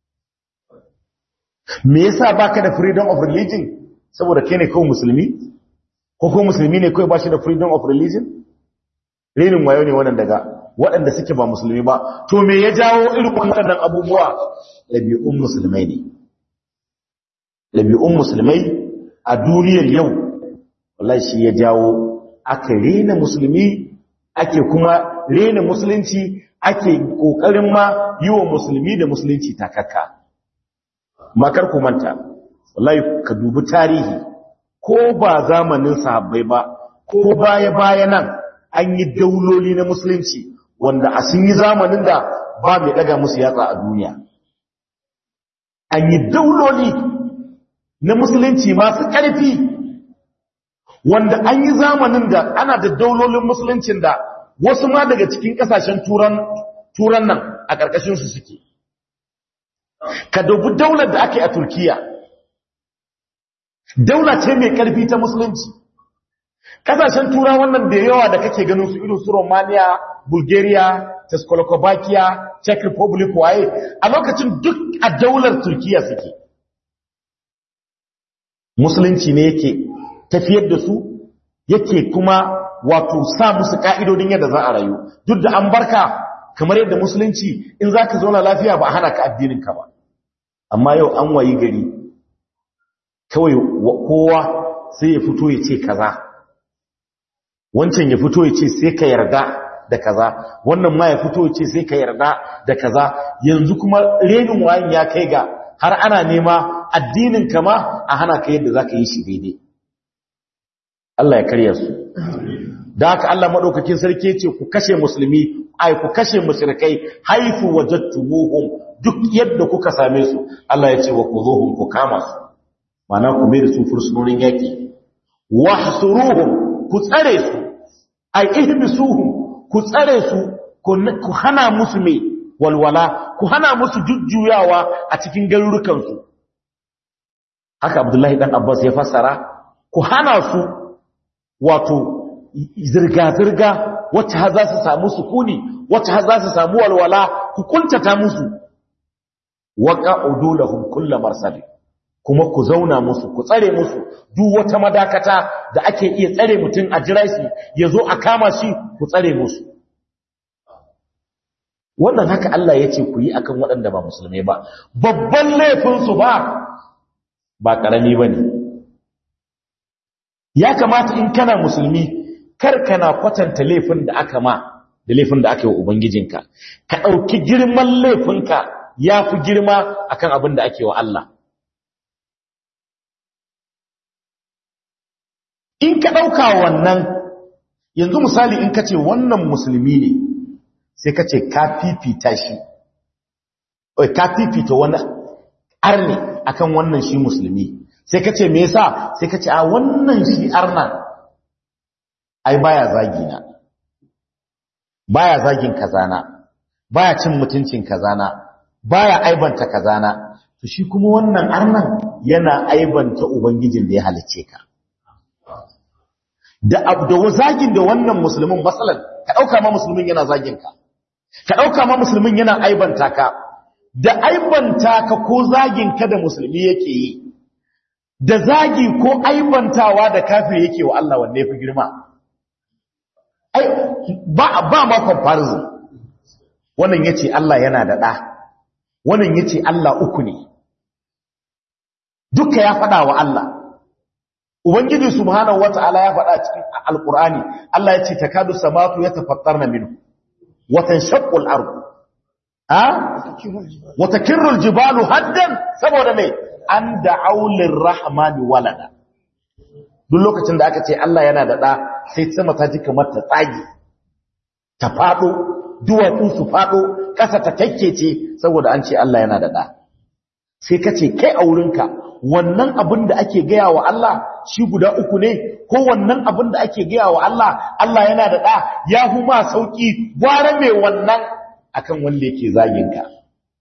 me yasa baka da freedom of religion saboda kai ne kawai musulmi ko ko musulmi ne kawai bashi da freedom of religion renin wayo ne wannan daga waɗanda suke ba musulmi ba to me ya jawo irin wannan abubuwa ɗabi'un musulmai ne ɗabi'un musulmai a duniyar yau wallahi shi ya jawo aka rena musulmi ake kuma rena musulunci ake kokarin ma yi wa musulmi da musulunci takakka makar ku manta wallahi ka dubi tarihi ko ba zamanin sahabbai ba ko baya baya nan an yi dauloli na musulunci wanda a sun yi zamanin da ba mai daga musu yatsa a duniya an yi dauloli na musulunci masu ƙarfi wanda an yi zamanin da ana da daulolin musuluncin da wasu ma daga cikin kasashen turan turan nan a ƙarƙashin su suke ka dubi daular da ake a turkiya daula ce mai ƙarfi ta musulunci kasashen tura wannan da yawa da kake ganin su irin su romania bulgaria czechoslovakia czech republic waye a lokacin duk a daular turkiya suke musulunci ne yake tafiyar da su yake kuma wato sa musu ka'idodin yadda za a rayu duk da an barka kamar yadda musulunci in za ka zauna lafiya ba a hana ka addininka ba amma yau an wayi gari kawai kowa sai ya fito ya ce kaza wancan ya fito ya ce sai ka yarda da kaza wannan ma ya fito ya ce sai ka yarda da kaza yanzu kuma renin wayan ya kai ga har ana nema addinin kama a hana ka yadda za ka yi shi daidai Allah ya karya su da haka Allah maɗaukakin sarki ce ku kashe musulmi ai ku kashe mushrikai haifu wajadtumuhum duk yadda kuka same su Allah ya ce wa kuzuhum ku kama su mana ku mai da su fursunonin yaki wahsuruhum ku tsare su ai ihbisuhum ku tsare su ku hana musu mai walwala ku hana musu jujjuyawa a cikin garurukan su haka Abdullahi dan Abbas ya fassara ku hana su wato zirga-zirga wacce har za su samu sukuni wacce har za su samu walwala ku kuntata musu waka udulahum kull marsad kuma ku zauna musu ku tsare musu duk wata madakata da ake iya tsare mutum a jira shi yazo a kama shi ku tsare musu wannan haka Allah ya ce ku yi akan waɗanda ba musulmai ba babban laifin su ba ba karami bane ya kamata in kana musulmi kar kana kwatanta laifin da aka ma da laifin da aka yi wa ubangijinka ka ɗauki girman laifinka ya fi girma akan abin da ake wa Allah in ka ɗauka wannan yanzu misali in ka ce wannan musulmi ne sai ka ce ka fifita shi ka fifita wani arne akan wannan shi musulmi sai ka ce me yasa sai ka ce a wannan shi arna ai baya zagi na baya zagin kazana baya cin mutuncin kazana baya aibanta kazana to shi kuma wannan arnan yana aibanta ubangijin da ya halice ka da abda zagin da wannan musulmin masalan ka dauka ma musulmin yana zagin ka ka dauka ma musulmin yana aibanta ka da aibanta ka ko zagin ka da musulmi yake yi da zagi ko aibantawa da kafir yake wa Allah wanne fi girma ai ba ba ma comparison wannan yace Allah yana da da wannan yace Allah uku ne duka ya fada wa Allah ubangiji subhanahu wataala ya fada cikin alqur'ani Allah yace takadu samatu yatafattarna minhu wa tanshaqqu al-ardu ha wa takirru al-jibalu haddan saboda me an da'u lir-rahmani walada duk lokacin da aka ce Allah yana da da sai sama ta ji kamar ta tsage ta fado duwatsu su fado ƙasa ta kakkece saboda an ce Allah yana da da sai ka ce kai a wurinka wannan abin da ake gaya wa Allah shi guda uku ne ko wannan abin da ake gaya wa Allah Allah yana da da ya huma sauki gwara mai wannan akan wanda yake zagin ka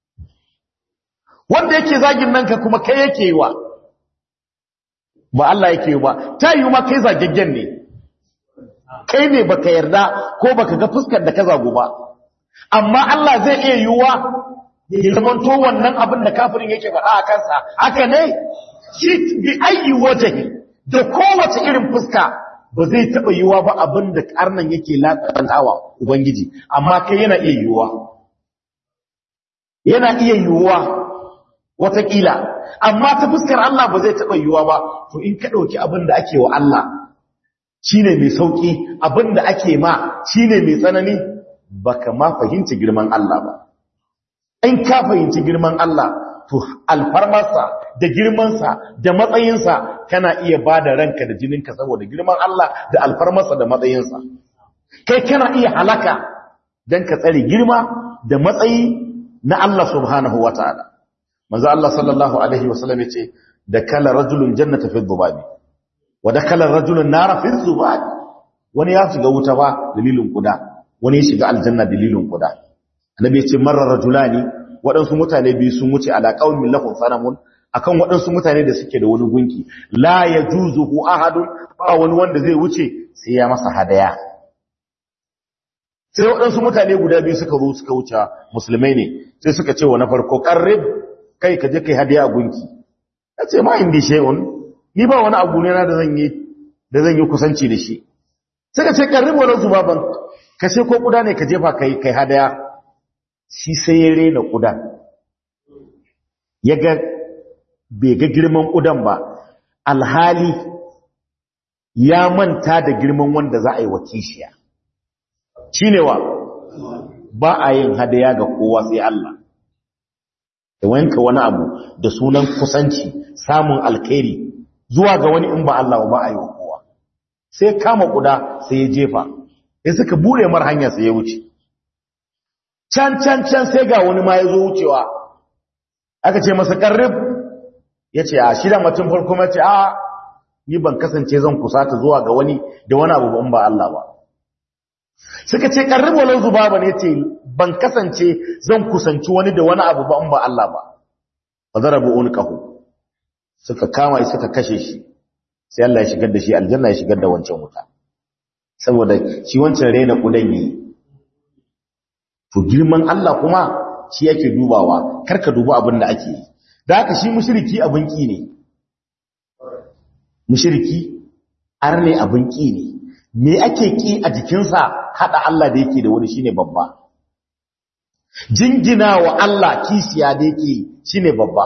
wanda yake zagin nan ka kuma kai yake yi wa ba Allah yake yi ba ta yi ma kai zagaggen ne kai ne baka yarda ko baka ga fuskar da ka zago ba amma Allah zai iya yiwuwa ya zamanto wannan abin da kafirin yake faɗa a kansa haka ne shi bi ayi wajhi da kowace irin fuska ba zai taɓa yiwuwa ba abin da karnan yake latsantawa ubangiji amma kai yana iya yiwuwa yana iya yiwuwa watakila amma ta fuskar Allah ba zai taɓa yiwuwa ba to in ka ɗauki abin da ake wa Allah shine mai sauki abin da ake ma shine mai tsanani baka ma fahimci girman Allah ba in ka fahimci girman Allah to alfarmarsa da girmansa da matsayinsa kana iya ba da ranka da jininka saboda girman Allah da alfarmarsa da matsayinsa kai kana iya halaka don ka tsare girma da matsayi na Allah subhanahu wa ta'ala manzo Allah sallallahu alaihi wasallam yace da kala rajulun jannata fi dhubabi wa dakala rajulun nara fi zubat wani ya shiga wuta ba dalilin kuda wani ya shiga aljanna dalilin kuda annabi ya ce marar rajulani waɗansu mutane biyu sun wuce ala qaumin lahum sanamun akan waɗansu mutane da suke da wani gunki la yajuzuhu ahadun ba wani wanda zai wuce sai ya masa hadaya sai waɗansu mutane guda biyu suka zo suka wuce musulmai ne sai suka ce wa na farko qarrib kai ka je kai hadiya gunki yace ma indi shay'un ni ba wani abu ne na da zan yi da zan yi kusanci da shi suka ce qarrib wa zubaban ka ce ko kuda ne ka jefa kai kai hadaya shi sai ya rena kudan ya ga bai ga girman kudan ba alhali ya manta da girman wanda za a yi wa kishiya shi ne wa ba a yin hadaya ga kowa sai Allah da wanka wani abu da sunan kusanci samun alkhairi zuwa ga wani in ba Allah ba a yi wa kowa sai kama kuda sai ya jefa sai suka bure mar hanya sai ya wuce can can can sai ga wani ma ya zo wucewa aka ce masa karrib ya ce a shida mutum farko mace a ni ban kasance zan kusata zuwa ga wani da wani abu ban ba Allah ba suka ce karrib walau zubaba ne ce ban kasance zan kusanci wani da wani abu ban ba Allah ba fa zarabu unqahu suka kama shi suka kashe shi sai Allah ya shigar da shi aljanna ya shigar da wancan wuta saboda shi wancan rena kudan yi to girman Allah kuma shi yake dubawa karka duba abin da ake yi da haka shi mushriki abin ki ne mushriki arne abin ki ne me ake ki a jikinsa hada Allah da yake da wani shine babba jingina wa Allah kisiya da yake shine babba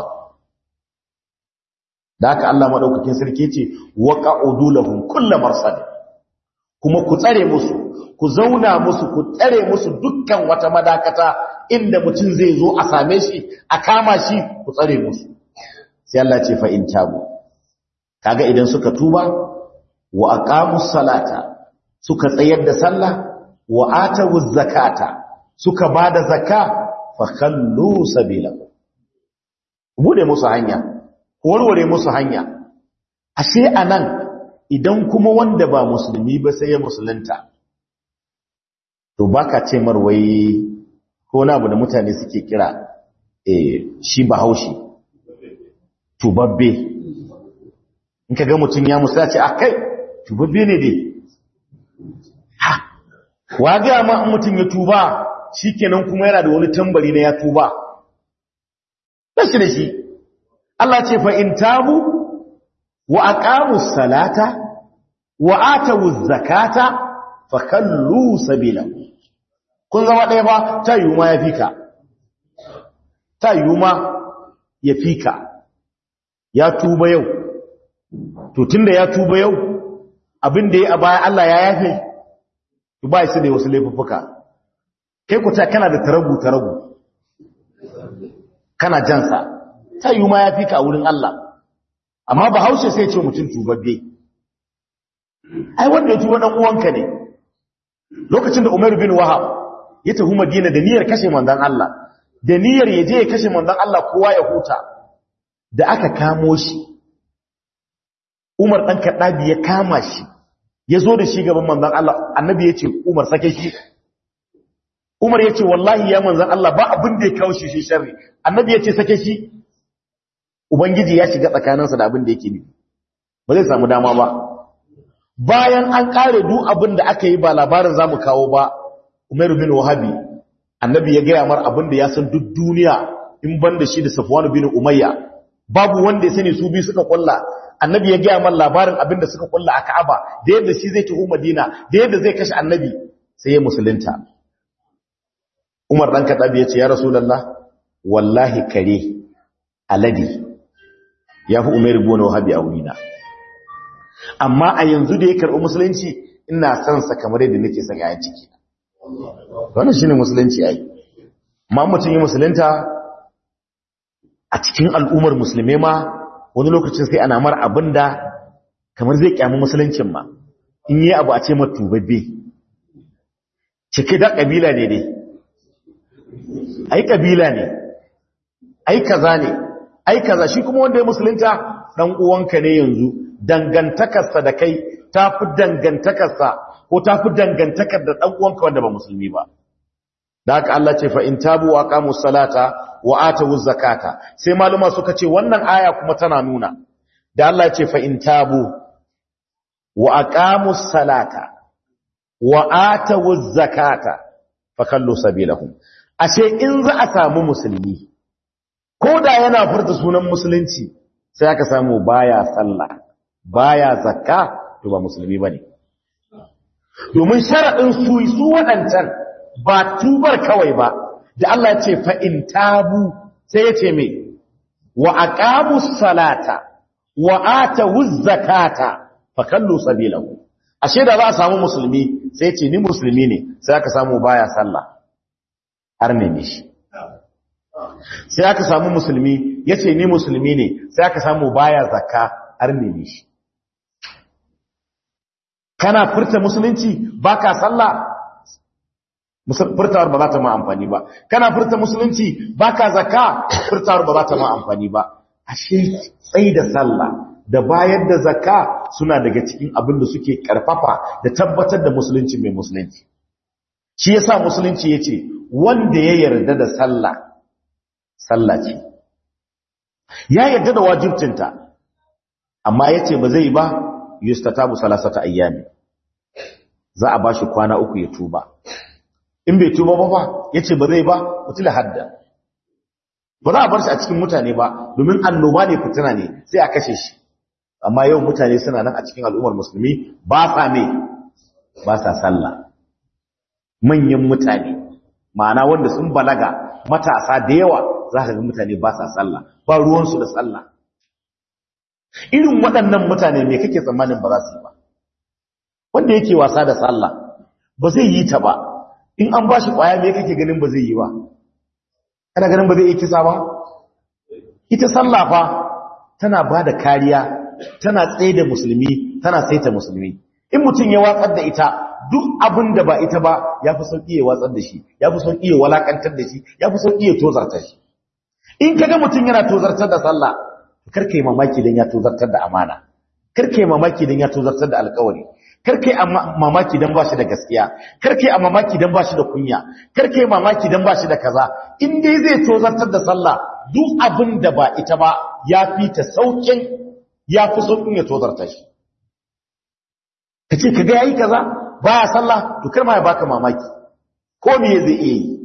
da haka Allah madaukakin sarki ce waqa'udu lahum kullu marsad kuma ku tsare musu ku zauna musu ku tsare musu dukkan wata madakata inda mutum zai zo a same shi a kama shi ku tsare musu sai Allah ce fa in tabu kaga idan suka tuba wa aqamus salata suka tsayar da sallah wa atawuz zakata suka bada zakka fa khallu sabilahu bude musu hanya warware musu hanya ashe anan idan kuma wanda ba musulmi ba sai ya musulunta to baka ce marwai ko na abu da mutane suke kira eh shi bahaushe tubabbe in ka ga mutum ya musa ce akai tubabbe ne dai ha wa ga ma mutum ya tuba shikenan kuma yana da wani tambari na ya tuba bashi da shi Allah ce fa in tabu wa aqamus salata wa atawuz zakata fa kallu sabilahu kun zama ɗaya ba ta yi ma ya fika ta yi ma ya fika ya tuba yau to tunda ya tuba yau abin da ya a baya Allah ya yafe ba shi da wasu laifuffuka kai ku ta kana da taragu taragu kana jansa ta yi ma ya fika a wurin Allah amma ba haushe sai ce mutum tubabbe ai wanda ya tuba dan uwanka ne lokacin da Umar bin Wahab ya tafi Madina da niyyar kashe manzon Allah da niyyar ya je ya kashe manzon Allah kowa ya huta da aka kamo shi Umar dan Kaddabi ya kama shi ya zo da shi gaban manzon Allah annabi ya ce Umar sake shi Umar ya ce wallahi ya manzon Allah ba abin da ya kawo shi shi sharri annabi ya ce sake shi ubangiji ya shiga tsakaninsa da abin da yake nufi ba zai samu dama ba bayan an kare duk abin da aka yi ba labarin zamu kawo ba Umar bin Wahabi annabi ya gaya mar abin da ya san duk duniya in ban da shi da Safwan bin Umayya babu wanda ya sani su biyu suka kulla annabi ya gaya mar labarin abin da suka kulla a Ka'aba da yadda shi zai tafi Madina da yadda zai kashe annabi sai ya musulunta Umar dan Kadabi ya ce ya Rasulullah wallahi kare aladi ya fi Umar bin Wahabi a wurina amma a yanzu da ya karɓi musulunci ina son sa kamar yadda nake son yayin ciki wannan shine musulunci ai amma mutum yi musulunta a cikin al'ummar musulmai ma wani lokacin sai ana mar abinda kamar zai kyamu musuluncin ma in yi abu a ce matubabbe cike da kabila ne dai ai kabila ne ai kaza ne ai kaza shi kuma wanda ya musulunta dan uwanka ne yanzu dangantakarsa da kai tafi dangantakarsa ko tafi dangantakar da dan uwanka wanda ba musulmi ba da haka Allah ce fa in tabu wa aqamu salata wa atu zakata sai maluma suka ce wannan aya kuma tana nuna da Allah ce fa in tabu wa aqamu salata wa atu zakata fa kallu sabilahum ashe in za a samu musulmi ko da yana furta sunan musulunci sai aka samu baya sallah baya zakka to ba musulmi bane domin sharadin su su wadancan ba tubar kawai ba da Allah ya ce fa in tabu sai ya ce me wa aqamus salata wa atawuz zakata fa kallu sabilahu ashe da za a samu musulmi sai ce ni musulmi ne sai aka samu baya sallah har ne shi sai aka samu musulmi yace ni musulmi ne sai aka samu baya zakka har ne shi kana furta musulunci baka sallah furtawar ba za ta ma amfani ba kana furta musulunci baka zakka furtawar ba za ta ma amfani ba ashe tsayi da sallah da bayar da zakka suna daga cikin abin da suke karfafa da tabbatar da musulunci mai musulunci shi yasa musulunci yace wanda ya yarda da sallah sallah ce ya yarda da wajibcinta amma yace ba zai ba yustatabu salasata ayyami za a bashi kwana uku ya tuba in bai tuba ba fa yace ba zai ba mutula hadda ba za a bar shi a cikin mutane ba domin annoba ne fitina ne sai a kashe shi amma yau mutane suna nan a cikin al'ummar musulmi ba sa me ba sa sallah manyan mutane ma'ana wanda sun balaga matasa da yawa za ka ga mutane ba sa sallah ba ruwansu da sallah irin waɗannan mutane me kake tsammanin ba za su yi ba wanda yake wasa da sallah ba zai yi ta ba in an ba shi ƙwaya me kake ganin ba zai yi ba kana ganin ba zai yi kisa ba ita sallah fa tana ba da kariya tana tsaye da musulmi tana saita musulmi in mutum ya watsar da ita duk abin da ba ita ba ya fi sauƙi ya watsar da shi ya fi sauƙi ya walakantar da shi ya fi sauƙi ya tozarta shi in kaga mutum yana tozartar da sallah karka yi mamaki don ya tozartar da amana karka yi mamaki don ya tozartar da alkawari karka yi mamaki don ba shi da gaskiya karka yi mamaki don ba shi da kunya karka yi mamaki don ba shi da kaza in dai zai tozartar da sallah duk abin da ba ita ba ya fi ta sauƙin ya fi sauƙin ya tozarta shi ka ce ka ga yayi kaza baya sallah to kar ma ya baka mamaki ko me zai iya yi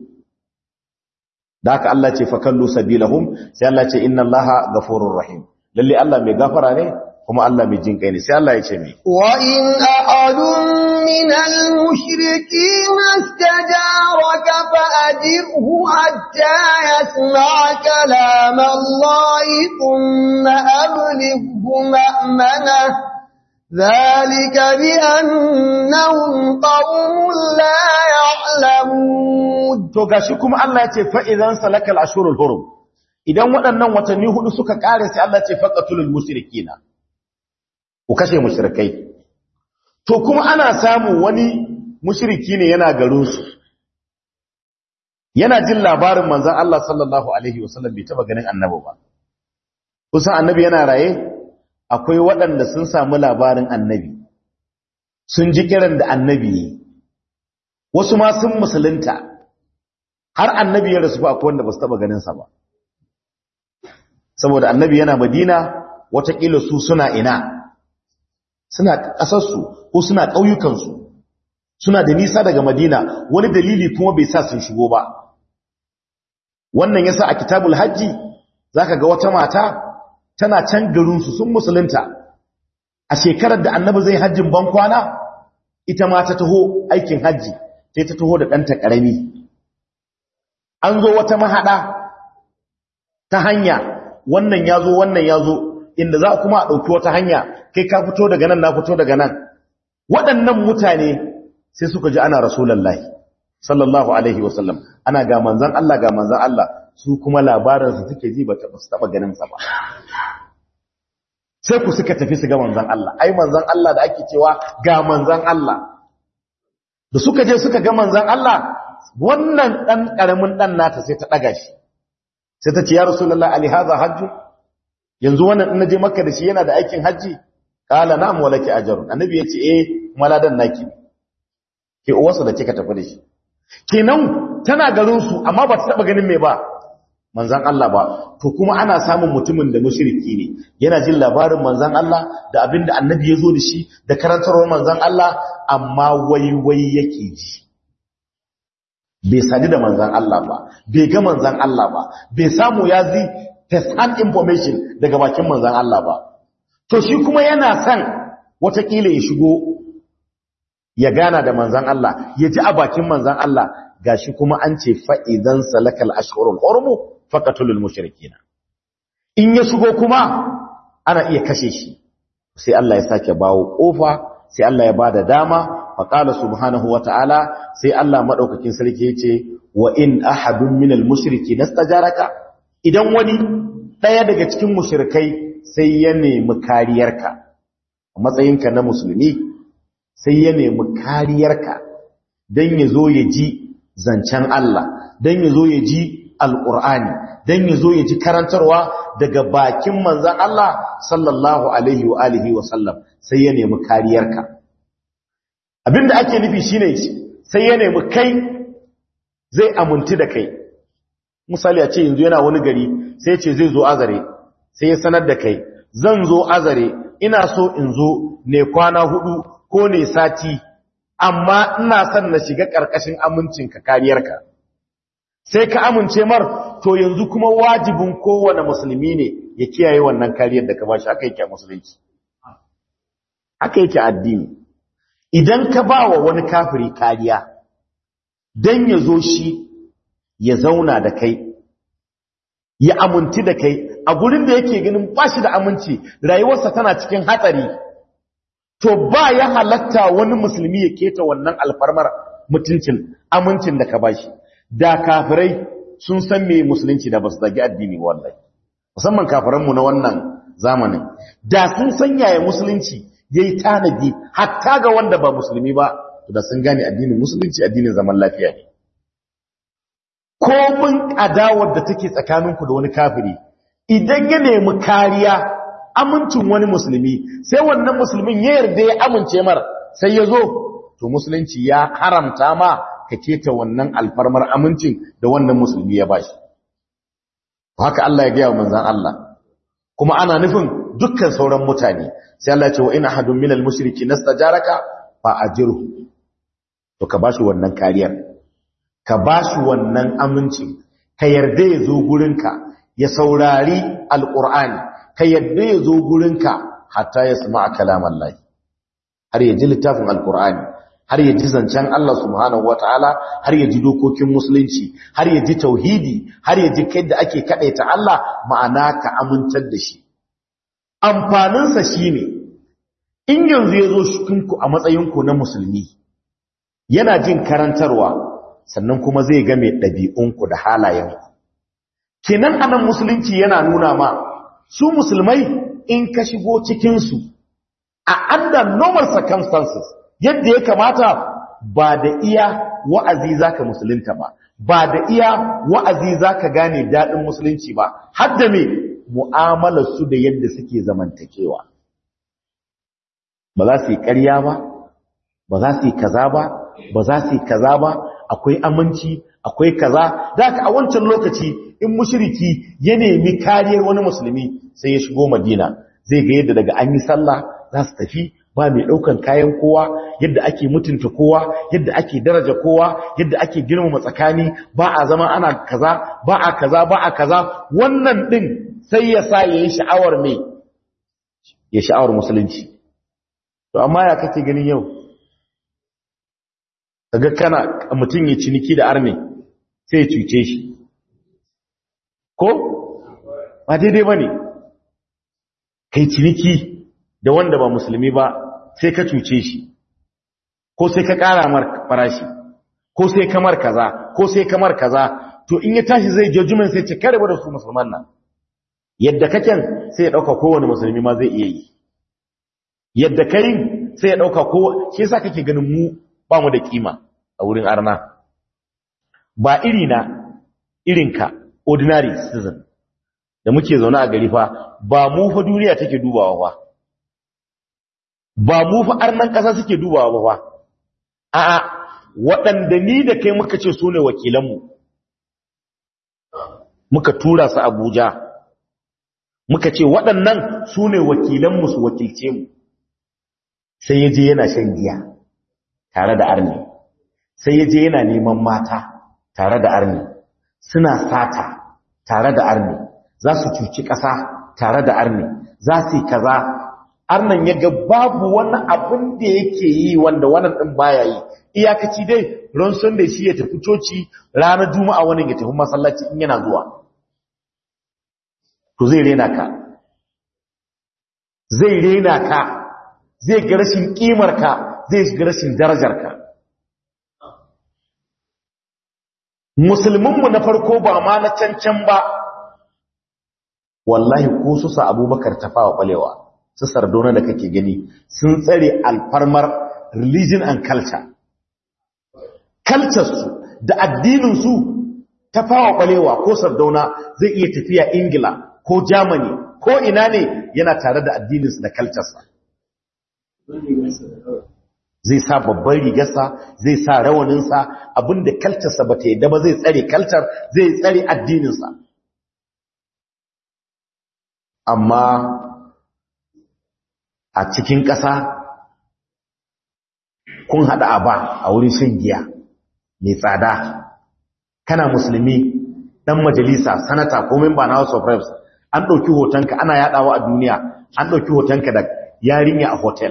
da haka Allah ce fakallu sabilahum sai Allah ce inna Allaha ghafurur rahim lalle Allah mai gafara ne kuma Allah mai jin kai ne sai Allah ya ce me wa in ahadun min al-mushrikeen istajaraka fa ajirhu hatta yasma'a kalam Allah thumma ablighu ma'mana ذلك بأنهم قوم لا يعلمون to gashi kuma Allah ya ce fa idan salaka al-ashurul hurum idan waɗannan watanni hudu suka kare sai Allah ya ce faqatul mushrikina ku kashe mushrikai to kuma ana samu wani mushriki ne yana garin su yana jin labarin manzon Allah sallallahu alaihi wasallam bai taba ganin annabi ba kusan annabi yana raye akwai waɗanda sun samu labarin annabi sun ji kiran da annabi yi wasu ma sun musulunta har annabi ya rasu akwai wanda ba su taɓa ganinsa ba saboda annabi yana madina watakila su suna ina suna ƙasarsu ko suna ƙauyukansu suna da nisa daga madina wani dalili kuma bai sa sun shigo ba wannan yasa a kitabul hajji zaka ga wata mata tana can garinsu sun musulunta a shekarar da annabi zai hajjin bankwana ita ma ta taho aikin hajji sai ta taho da ɗanta ƙarami an zo wata mahaɗa ta hanya wannan ya zo wannan ya zo inda za kuma a ɗauki wata hanya kai ka fito daga nan na fito daga nan waɗannan mutane sai suka ji ana rasulallahi sallallahu alaihi wasallam ana ga manzan Allah ga manzan Allah su kuma labarinsa suke ji ba ta taɓa ganinsa ba sai ku suka tafi su ga manzan Allah ai manzan Allah da ake cewa ga manzan Allah da suka je suka ga manzan Allah wannan dan karamin dan nata sai ta daga shi sai ta ce ya rasulullahi ali hadha hajju yanzu wannan in naje makka da shi yana da aikin haji qala na'am walaki ajrun annabi yace eh maladan naki ke uwarsa da kika tafi da shi kenan tana garin su amma ba ta taba ganin me ba manzan Allah ba to kuma ana samun mutumin da mushriki ne yana jin labarin manzan Allah da abinda annabi ya zo da shi da karantarwar manzan Allah amma waiwai yake ji bai sadi da manzan Allah ba bai ga manzan Allah ba bai samu ya zi first hand information daga bakin manzan Allah ba to shi kuma yana son watakila ya shigo ya gana da manzan Allah ya ji a bakin manzan Allah gashi kuma an ce fa'idan salakal ashhurul urmu faqatulul mushrikina in ya shigo kuma ana iya kashe shi sai Allah ya sake bawo kofa sai Allah ya bada dama faqala subhanahu wata'ala sai Allah madaukakin sarki yace wa in ahadun minal mushrikina istajaraka idan wani daya daga cikin mushrikai sai ya nemi kariyarka a matsayinka na musulmi sai ya nemi kariyarka dan yazo ya ji zancen Allah dan yazo ya ji alqur'ani dan yazo ya ji karantarwa daga bakin manzon Allah sallallahu alaihi wa alihi wa sallam sai ya nemi kariyarka abinda ake nufi shine sai ya nemi kai zai amunti da kai misali a ce yanzu yana wani gari sai ce zai zo azare sai ya sanar da kai zan zo azare ina so in zo ne kwana hudu ko ne sati amma ina son na shiga karkashin amincinka kariyarka sai ka amince mar to yanzu kuma wajibin kowane musulmi ne ya kiyaye wannan kariyar da ka bashi haka yake a musulunci haka yake addini idan ka ba wa wani kafiri kariya don ya zo shi ya zauna da kai ya aminti da kai a gurin da yake ganin ba shi da aminci rayuwarsa tana cikin hatsari to ba ya halatta wani musulmi ya keta wannan alfarmar mutuncin amincin da ka ba shi da kafirai sun san me musulunci da ba su zagi addini wallahi musamman kafiranmu na wannan zamanin da sun san yaya musulunci ya yi tanadi hatta ga wanda ba musulmi ba da sun gane addinin musulunci addinin zaman lafiya ne komin adawar da take tsakaninku da wani kafiri idan ya nemi kariya amincin wani musulmi sai wannan musulmin ya yarda ya amince mar sai ya zo to musulunci ya haramta ma ka keta wannan alfarmar amincin da wannan musulmi ya bashi haka Allah ya gaya wa manzan Allah kuma ana nufin dukkan sauran mutane sai Allah ya ce wa ina hadun minal mushriki nastajaraka fa ajirhu to ka bashi wannan kariyar ka bashi wannan aminci ka yarda ya zo gurinka ya saurari alqur'ani ka yarda ya zo gurinka hatta ya sama'a kalaman lahi har ya ji littafin alqur'ani har ya ji zancen Allah subhanahu wataala har ya ji dokokin musulunci har ya ji tauhidi har ya ji kai da ake kadaita Allah ma'ana ka amintar da shi amfaninsa shine in yanzu ya zo shukinku a matsayinku na musulmi yana jin karantarwa sannan kuma zai ga mai ɗabi'unku da halayenku kenan anan musulunci yana nuna ma su musulmai in ka shigo cikinsu a under normal circumstances yadda ya kamata ba da iya wa'azi zaka musulunta ba ba da iya wa'azi zaka gane daɗin musulunci ba har da me mu'amalar su da yadda suke zamantakewa ba za su yi ƙarya ba ba za su yi kaza ba ba za su yi kaza ba akwai aminci akwai kaza da aka a wancan lokaci in mushriki ya nemi kariyar wani musulmi sai ya shigo madina zai ga yadda daga an yi sallah za su tafi ba mai ɗaukan kayan kowa yadda ake mutunta kowa yadda ake daraja kowa yadda ake girmama tsakani ba a zama ana kaza ba a kaza ba a kaza wannan ɗin sai ya sa ya yi sha'awar mai ya sha'awar musulunci to amma ya kake ganin yau kaga kana mutum ya ciniki da arme sai ya cuce shi ko ba daidai ba ne kai ciniki da wanda ba musulmi ba sai ka cuce shi ko sai ka ƙara mar farashi ko sai kamar kaza ko sai kamar kaza to in ya tashi zai judgment sai ce kare da su musulman nan yadda kaken sai ya dauka kowane musulmi ma zai iya yi yadda kai sai ya dauka ko shi yasa kake ganin mu ba mu da kima a wurin arna ba iri na irinka ordinary citizen da muke zaune a gari fa ba mu fa duniya take dubawa fa ba mu fa arnan ƙasa suke dubawa ba fa a'a waɗanda ni da kai muka ce su ne wakilanmu muka tura su abuja muka ce waɗannan su ne wakilanmu su wakilce mu sai ya je yana shan giya tare da arni sai ya je yana neman mata tare da arni suna sata tare da arni za su cuci ƙasa tare da arni za su yi kaza arnan ya ga babu wani abin da yake yi wanda wannan ɗin baya yi iyakaci dai ran sunday shi ya tafi coci ranar juma'a wani ya tafi masallaci in yana zuwa to zai rena ka zai rena ka zai ga rashin kimar ka zai ga rashin darajar ka musulminmu na farko ba ma na cancan ba wallahi ko su sa abubakar tafawa balewa su sardona da kake gani sun tsare alfarmar religion and culture culture su da addinin su tafawa balewa ko sardauna zai iya tafiya ingila ko germany ko ina ne yana tare da addininsu da culture sa zai sa babban rigarsa zai sa rawaninsa abinda kalcarsa ba ta yadda ba zai tsare kalcar zai tsare addininsa amma a cikin ƙasa kun haɗa a ba a wurin shan giya mai tsada kana musulmi ɗan majalisa sanata ko memba na house of reps an ɗauki hotonka ana yaɗawa a duniya an ɗauki hotonka da yarinya a hotel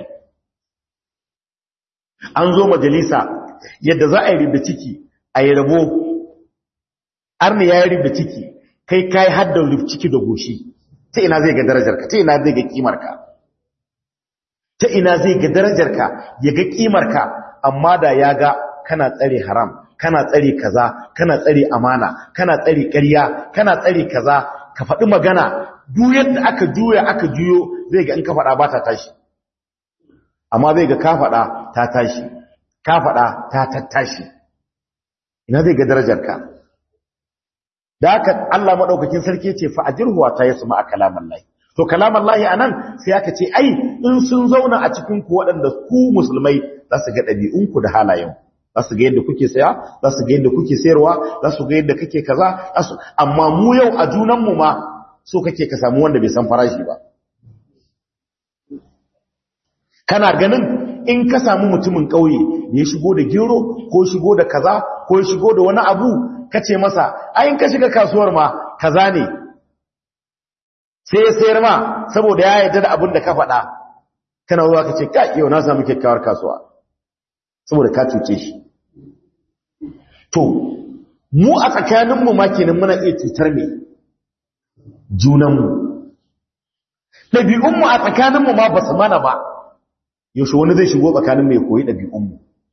an zo majalisa yadda za a yi ribda ciki a yi rabo arni ya yi ribda ciki kai kai haddar ribda ciki da goshi ta ina zai ga darajarka ta ina zai ga kimarka ta ina zai ga darajarka ya ga kimarka amma da ya ga kana tsare haram kana tsare kaza kana tsare amana kana tsare ƙarya kana tsare kaza ka faɗi magana duk yadda aka juya aka juyo zai ga in ka faɗa ba ta tashi amma zai ga ka faɗa ta tashi ka faɗa ta tattashi ina zai ga darajarka da haka Allah madaukakin sarki ce fa ajirhu ta yasma a kalaman lahi to kalaman lahi anan sai aka ce ai in sun zauna a cikin ku waɗanda ku musulmai za su ga ɗabi'un ku da halayen za su ga yadda kuke saya za su ga yadda kuke sayarwa za su ga yadda kake kaza amma mu yau a junan mu ma so kake ka samu wanda bai san farashi ba kana ganin in ka samu mutumin ƙauye ya shigo da gero ko shigo da kaza ko shigo da wani abu ka ce masa ayin ka shiga kasuwar ma kaza ne sai ya sayar ma saboda ya yarda da abin da ka faɗa kana ruwa ka ce ka yau na samu kyakkyawar kasuwa saboda ka cuce shi to mu a tsakaninmu ma kenan muna iya cutar me junanmu ɗabi'unmu a tsakaninmu ma ba su mana ba yaushe wani zai shigo tsakanin mai koyi ɗabi'unmu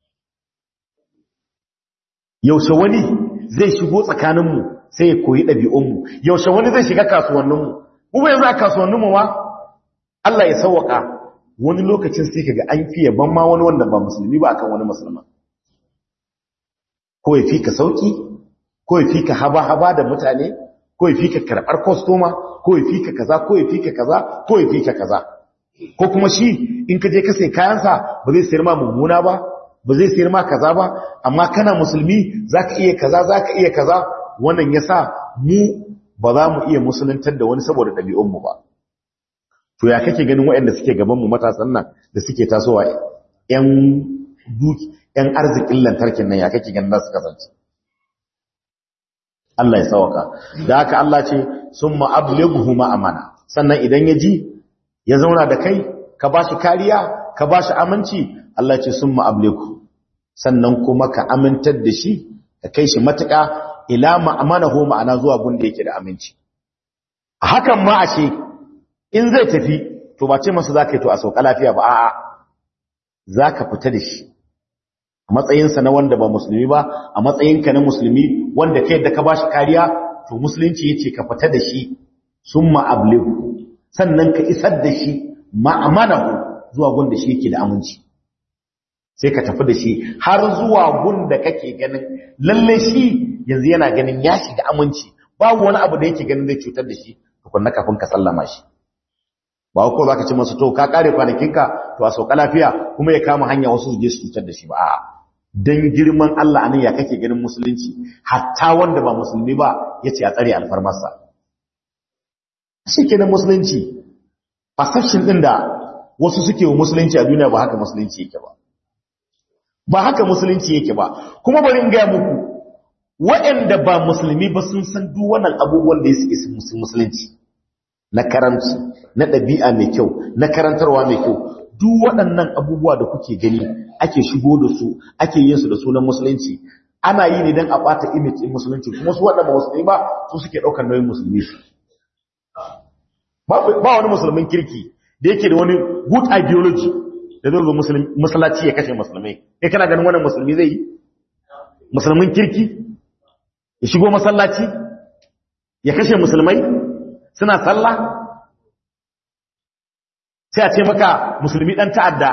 yaushe wani zai shigo tsakaninmu sai ya koyi ɗabi'unmu yaushe wani zai shiga kasuwanninmu kuma yanzu a kasuwanninmu ma Allah ya sauwaka wani lokacin sai kaga an fiye ban ma wani wanda ba musulmi ba akan wani musulma ko ya fi ka sauki ko ya fi ka haba-haba da mutane ko ya fi ka karɓar kwastoma ko ya fi ka kaza ko ya fi ka kaza ko ya fi ka kaza ko kuma shi in ka je ka sai kayansa ba zai sayar ma mummuna ba ba zai sayar ma kaza ba amma kana musulmi zaka iya kaza zaka iya kaza wannan yasa mu ba za mu iya musuluntar da wani saboda ɗabi'un mu ba to ya kake ganin waɗanda suke gaban mu matasan nan da suke tasowa ƴan duki ƴan arzikin lantarkin nan ya kake ganin za su kasance Allah ya sauka da haka Allah ce summa ablighu ma amana sannan idan ya ji ya zauna da kai ka ba shi kariya ka ba shi aminci Allah ce sun ma'abliku sannan kuma ka amintar da shi ka kai shi matuƙa ila ma'amanahu ma'ana zuwa gunda yake da aminci a hakan ma ashe in zai tafi to ba ce masa za ka yi to a sauka lafiya ba a'a za ka fita da shi a matsayinsa na wanda ba musulmi ba a matsayinka na musulmi wanda kai da ka ba shi kariya to musulunci ya ce ka fita da shi sun ma'abliku sannan ka isar da shi ma'amanahu zuwa gunda shi yake da aminci sai ka tafi da shi har zuwa gunda kake ganin lalle shi yanzu yana ganin ya shiga aminci babu wani abu da yake ganin zai cutar da shi tukunna kafin ka sallama shi ba ko za ka ci masa to ka kare kwanakinka to a sauka lafiya kuma ya kama hanya wasu su je su cutar da shi ba a'a dan girman Allah anan ya kake ganin musulunci hatta wanda ba musulmi ba yace a tsare alfarmarsa shikenan musulunci perception din da wasu suke wa musulunci a duniya ba haka musulunci yake ba ba haka musulunci yake ba kuma bari in ga muku waɗanda ba musulmi ba sun san duk wannan abubuwan da yake musulunci na karanci na ɗabi'a mai kyau na karantarwa mai kyau duk waɗannan abubuwa da kuke gani ake shigo da su ake yin su da sunan musulunci ana yi ne don a ɓata image ɗin musulunci kuma su waɗanda musulmi ba su suke ɗaukar nauyin musulmi su ba wani musulmin kirki da yake da wani good ideology da zai zo musulunci ya kashe musulmai kai kana ganin wannan musulmi zai yi musulmin kirki ya shigo masallaci ya kashe musulmai suna sallah sai a ce maka musulmi dan ta'adda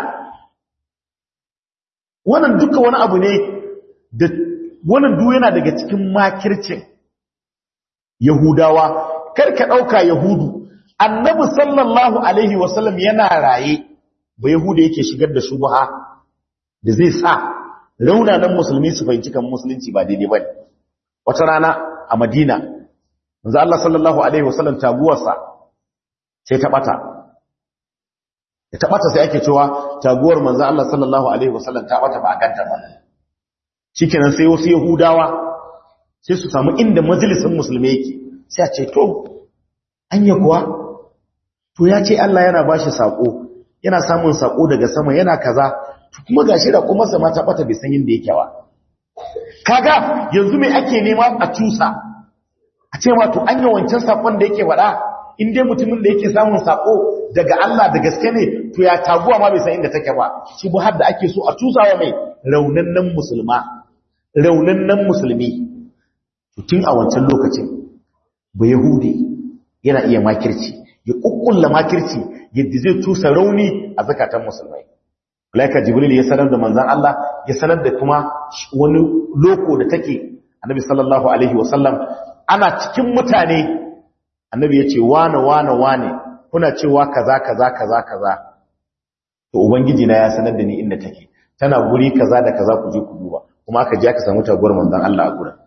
wannan duka wani abu ne da wannan duk yana daga cikin makircin yahudawa karka dauka yahudu annabi sallallahu alaihi wasallam yana raye ba yahuda yake shigar da shubha da zai sa raunanan musulmi su fahimci kan musulunci ba daidai bane wata rana a madina manzo Allah sallallahu alaihi wasallam taguwarsa sai ta bata ya ta bata sai ake cewa taguwar manzo Allah sallallahu alaihi wasallam ta bata ba a ganta ba shikenan sai wasu yahudawa sai su samu inda majalisin musulmi yake sai a ce to anya kuwa to ya ce Allah yana bashi sako yana samun sako daga sama yana kaza kuma gashi da kuma sama ta bata bai san inda yake ba kaga yanzu me ake nema a cusa a ce ma to an yi wancan sakon da yake faɗa in dai mutumin da yake samun sako daga Allah da gaske ne to ya taguwa ma bai san inda take ba shi bu har da ake so a tusawa mai raunannan musulma raunannan musulmi to tun a wancan lokacin ba yahudi yana iya makirci ya kukkulla makirci yadda zai tusa rauni a zakatan musulmai malaika jibril ya sanar da manzon Allah ya sanar da kuma wani loko da take annabi sallallahu alaihi wasallam ana cikin mutane annabi ya ce wane wane wane kuna cewa kaza kaza kaza kaza to ubangiji na ya sanar da ni inda take tana guri kaza da kaza ku je ku duba kuma aka je aka samu taguwar manzon Allah a gurin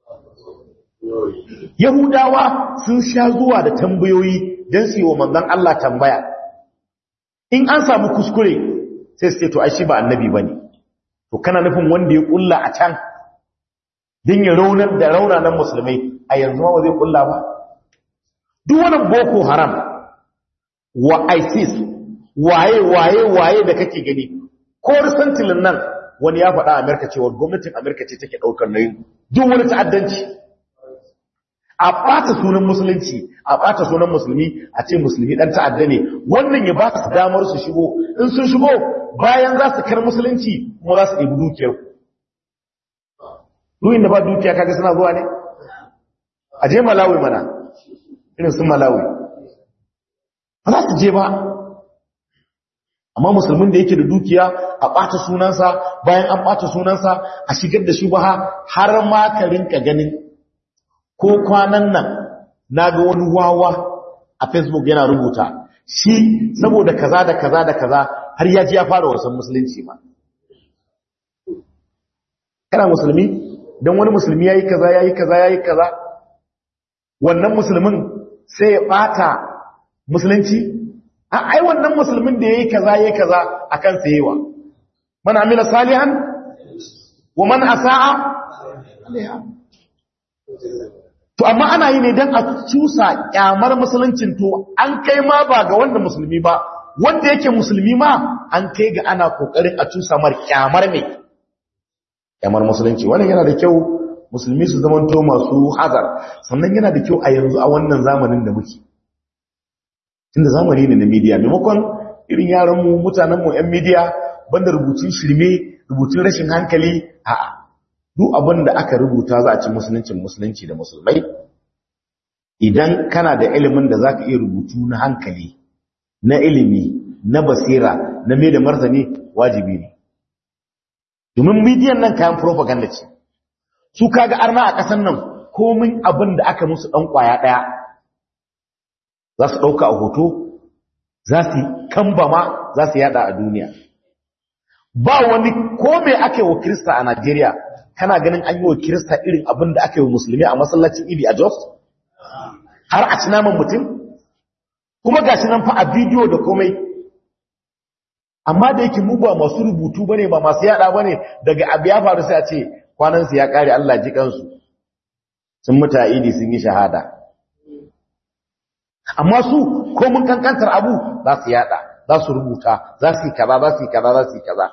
Yahudawa sun sha zuwa da tambayoyi don su yi wa manzon Allah tambaya in an samu kuskure sai su ce to ai shi ba annabi bane to kana nufin wanda ya kulla a can din ya raunar da raunanan musulmai a yanzu ma ba zai kulla ba duk wani boko haram wa isis waye waye waye da kake gani ko risantilin nan wani ya faɗa amerika cewa gwamnatin amerika ce take ɗaukar nauyin duk wani ta'addanci a ɓata sunan musulunci a ɓata sunan musulmi a ce musulmi ɗan ta'adda ne wannan ya ba su damar su shigo in sun shigo bayan za su kar musulunci kuma za su ɗebi dukiyar ruwin da ba dukiya kaga suna zuwa ne a je malawi mana irin sun malawi ba za su je ba amma musulmin da yake da dukiya a ɓata sunansa bayan an ɓata sunansa a shigar da shi ba har ma ka rinka ganin ko kwanan nan na ga wani wawa a facebook yana rubuta shi saboda kaza da kaza da kaza har ya ji ya fara wasan musulunci ma kana musulmi don wani musulmi ya yi kaza ya yi kaza ya yi kaza wannan musulmin sai ya ɓata musulunci a ai wannan musulmin da ya yi kaza ya yi kaza a kan sayewa man amila salihan wa man asa'a to amma ana yi ne don a cusa kyamar musuluncin to an kai ma ba ga wanda musulmi ba wanda yake musulmi ma an kai ga ana kokarin a cusa mar kyamar mai kyamar musulunci wannan yana da kyau musulmi su zamanto masu hazar sannan yana da kyau a yanzu a wannan zamanin da muke tunda zamani ne na media maimakon irin yaranmu mutanenmu 'yan media banda rubutun shirme rubutun rashin hankali a'a duk abin da aka rubuta za a ci musuluncin musulunci da musulmai idan kana da ilimin da za ka iya rubutu na hankali na ilimi na basira na mai da martani wajibi ne domin midiyan nan kayan propaganda ce su kaga arna a ƙasan nan komin abin da aka musu ɗan ƙwaya ɗaya za su ɗauka a hoto za su kambama za su yada a duniya ba wani ko me ake wa Kirista a Najeriya kana ganin an yi wa Kirista irin abin da ake wa musulmi a masallacin Idi a Jos har a ci naman mutum kuma ga shi nan fa a bidiyo da komai amma da yake mu ba masu rubutu bane ba masu yada bane daga abu ya faru sai a ce kwanan su ya kare Allah ji kansu sun muta Idi sun yi shahada amma su ko mun kankantar abu za su yada za su rubuta za su yi kaza za su yi kaza za su yi kaza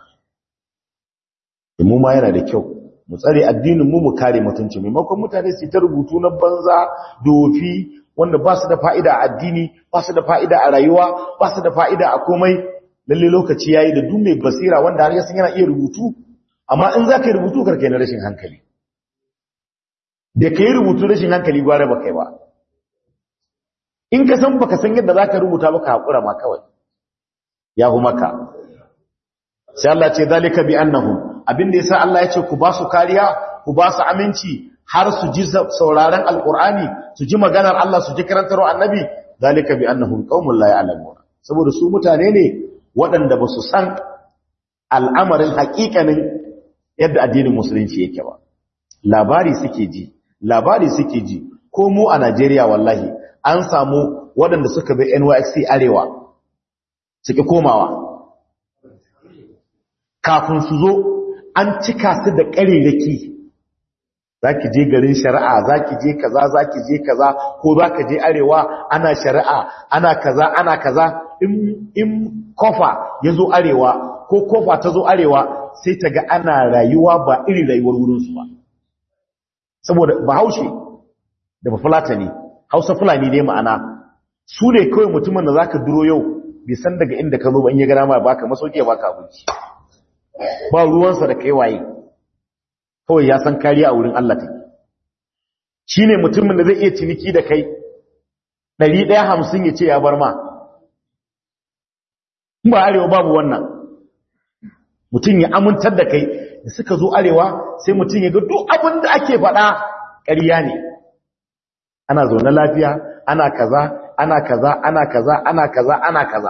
mu ma yana da kyau mu tsare addinin mu mu kare mutunci maimakon mutane su ta rubutu na banza dofi wanda ba su da fa'ida a addini ba su da fa'ida a rayuwa ba su da fa'ida a komai lalle lokaci yayi da duk mai basira wanda har yasan yana iya rubutu amma in za ka yi rubutu karkai na rashin hankali da ka yi rubutu rashin hankali gware ba kai ba in ka san baka san yadda za ka rubuta ba ka haƙura ma kawai ya hu maka sai Allah ce zalika bi annahum abinda yasa Allah ya ce ku ba su kariya ku ba su aminci har su ji sauraron alqur'ani su ji maganar Allah su ji karantarwa annabi zalika bi annahum qaumun la ya'lamun saboda su mutane ne waɗanda ba su san al'amarin haƙiƙanin yadda addinin musulunci yake ba labari suke ji labari suke ji ko mu a Najeriya wallahi an samu waɗanda suka bi NYSC arewa suke komawa kafin su zo an cika su da ƙariraki za ki je garin shari'a za ki je kaza za ki je kaza ko za ka je arewa ana shari'a ana kaza ana kaza in kofa ya zo arewa ko kofa ta zo arewa sai ta ga ana rayuwa ba irin rayuwar wurinsu ba saboda ba haushe da ba fulata ne hausa fulani ne ma'ana su ne kawai mutumin da za ka duro yau bai san daga inda ka zo ba in ya gana ma baka masauki ya baka abinci ba ruwansa da kai waye kawai ya san kariya a wurin Allah take shi ne mutumin da zai iya ciniki da kai ɗari ɗaya hamsin ya ce ya bar ma ba arewa babu wannan mutum ya amintar da kai da suka zo arewa sai mutum ya ga duk abin da ake faɗa ƙarya ne ana zaune lafiya ana kaza ana kaza ana kaza ana kaza ana kaza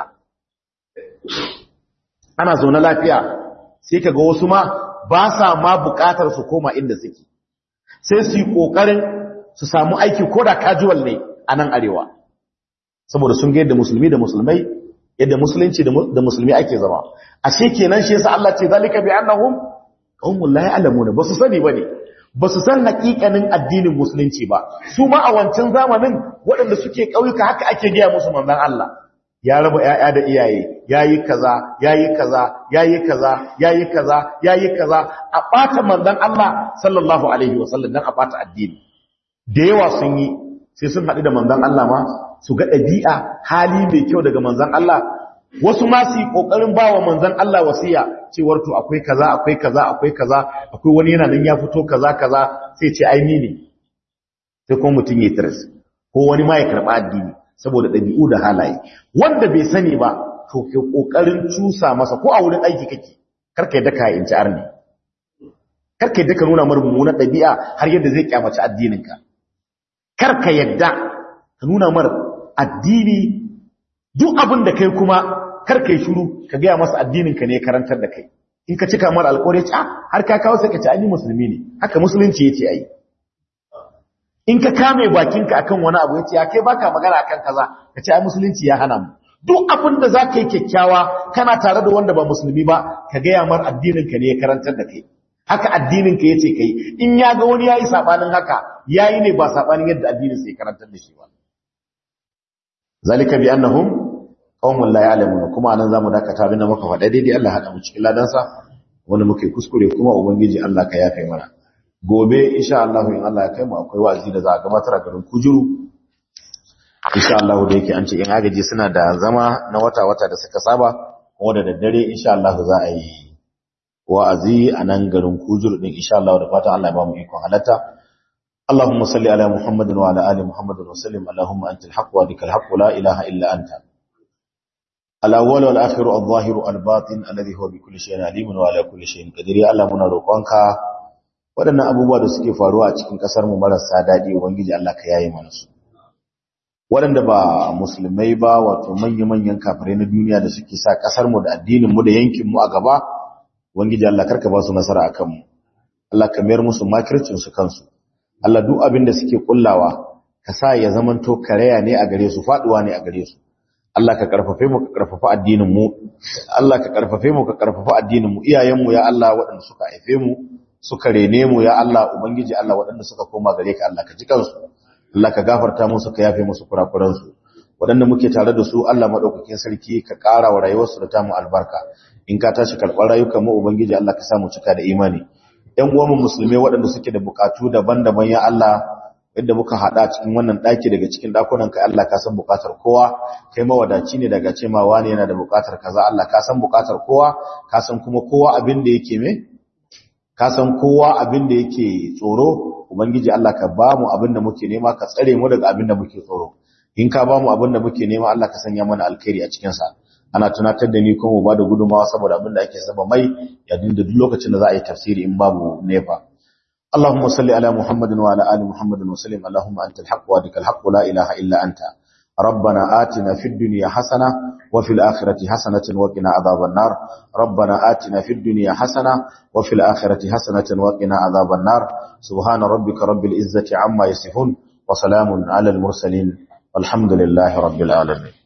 ana zaune lafiya sai kaga wasu ma ba sa ma bukatar su koma inda suke sai su yi kokarin su samu aiki ko da casual ne a nan arewa saboda sun ga yadda musulmi da musulmai yadda musulunci da musulmi ake zama ashe kenan shi yasa Allah ce zalika bi annahum qaumun la ya'lamuna ba su sani bane ba su san hakikanin addinin musulunci ba su ma a wancan zamanin waɗanda suke ƙauyuka haka ake gaya musu manzon Allah ya raba ƴaƴa da iyaye yayi kaza yayi kaza yayi kaza yayi kaza yayi kaza a bata manzon Allah sallallahu alaihi wasallam dan a bata addini da yawa sun yi sai sun haɗu da manzon Allah ma su ga ɗabi'a hali mai kyau daga manzon Allah wasu ma su yi ƙoƙarin ba wa manzon Allah wasiya cewar to akwai kaza akwai kaza akwai kaza akwai wani yana nan ya fito kaza kaza sai ce ai ni ne sai kuma mutum ya tiras ko wani ma ya karɓa addini saboda ɗabi'u da halaye wanda bai sani ba to ke ƙoƙarin cusa masa ko a wurin aiki kake karka yadda ka inci arni karka yadda ka nuna mara mummunan ɗabi'a har yadda zai kyamaci addininka karka yadda ka nuna mara addini duk abin da kai kuma karka yi shuru ka gaya masa addininka ne karantar da kai in ka cika mara alƙawari ce har ka kawo sai ka ci ani musulmi ne haka musulunci ya ce ai in ka kame bakinka akan wani abu ya ce ya kai baka magana akan kaza ka ce ai musulunci ya hana mu duk abin da za ka yi kyakkyawa kana tare da wanda ba musulmi ba ka gaya mar addininka ne ya karantar da kai haka addininka ya ce kai in ya ga wani ya yi saɓanin haka ya yi ne ba saɓanin yadda addinin sai karantar da shi ba zalika bi annahum qaumun la ya'lamun kuma anan zamu dakata bin da muka faɗa daidai Allah hada mu cikin ladansa wanda muke kuskure kuma ubangiji Allah ka yafe mana gobe insha Allah in Allah ya kai mu akwai wa'azi da za a gabatar a garin Kujuru insha Allah da yake an ce in agaji suna da zama na wata-wata da suka saba kuma da daddare insha Allah za a yi wa'azi a nan garin Kujuru din insha Allah da fatan Allah ya ba mu ikon halatta اللهم صل على محمد وعلى ال محمد وسلم اللهم انت الحق وبك الحق لا اله الا انت الاول والاخر الظاهر الباطن الذي هو بكل شيء عليم وعلى كل شيء قدير يا الله muna roƙonka waɗannan abubuwa da suke faruwa a cikin ƙasar mu marasa daɗi ubangiji Allah ka yaye mana su waɗanda ba musulmai ba wato manya-manyan kafirai na duniya da suke sa ƙasarmu da addininmu da yankinmu a gaba wangiji Allah karka ba su nasara a kanmu Allah ka mayar musu makircinsu kansu Allah duk abin da suke kullawa ka sa ya zamanto karaya ne a gare su faduwa ne a gare su Allah ka karfafe mu ka karfafa addinin mu Allah ka karfafe mu ka karfafa addinin mu iyayen mu ya Allah waɗanda suka haife mu suka rene mu ya Allah ubangiji Allah waɗanda suka koma gare ka Allah ka ji kansu Allah ka gafarta musu ka yafe musu kurakuran su waɗanda muke tare da su Allah madaukakin sarki ka ƙara wa rayuwarsu da tamu albarka in ka tashi karɓar rayukan mu ubangiji Allah ka sa mu cika da imani ƴan uwan mu musulmai waɗanda suke da bukatu daban-daban ya Allah yadda muka hada cikin wannan daki daga cikin dakunan ka Allah ka san bukatar kowa kai mawadaci ne daga ce ma wani yana da bukatar kaza Allah ka san bukatar kowa ka san kuma kowa abin da yake me ka san kowa abin da yake tsoro ubangiji Allah ka ba mu abin da muke nema ka tsare mu daga abin da muke tsoro in ka ba mu abin da muke nema Allah ka sanya mana alkhairi a cikin sa ana tunatar da ni kuma mu ba da gudumawa saboda abin da ake saba mai ya dinda duk lokacin da za a yi tafsiri in babu nefa اللهم صل على محمد وعلى آل محمد وسلم اللهم أنت الحق وادك الحق لا إله إلا أنت ربنا آتنا في الدنيا حسنة وفي الآخرة حسنة وقنا عذاب النار ربنا آتنا في الدنيا حسنة وفي الآخرة حسنة وقنا عذاب النار سبحان ربك رب العزة عما يصفون وسلام على المرسلين والحمد لله رب العالمين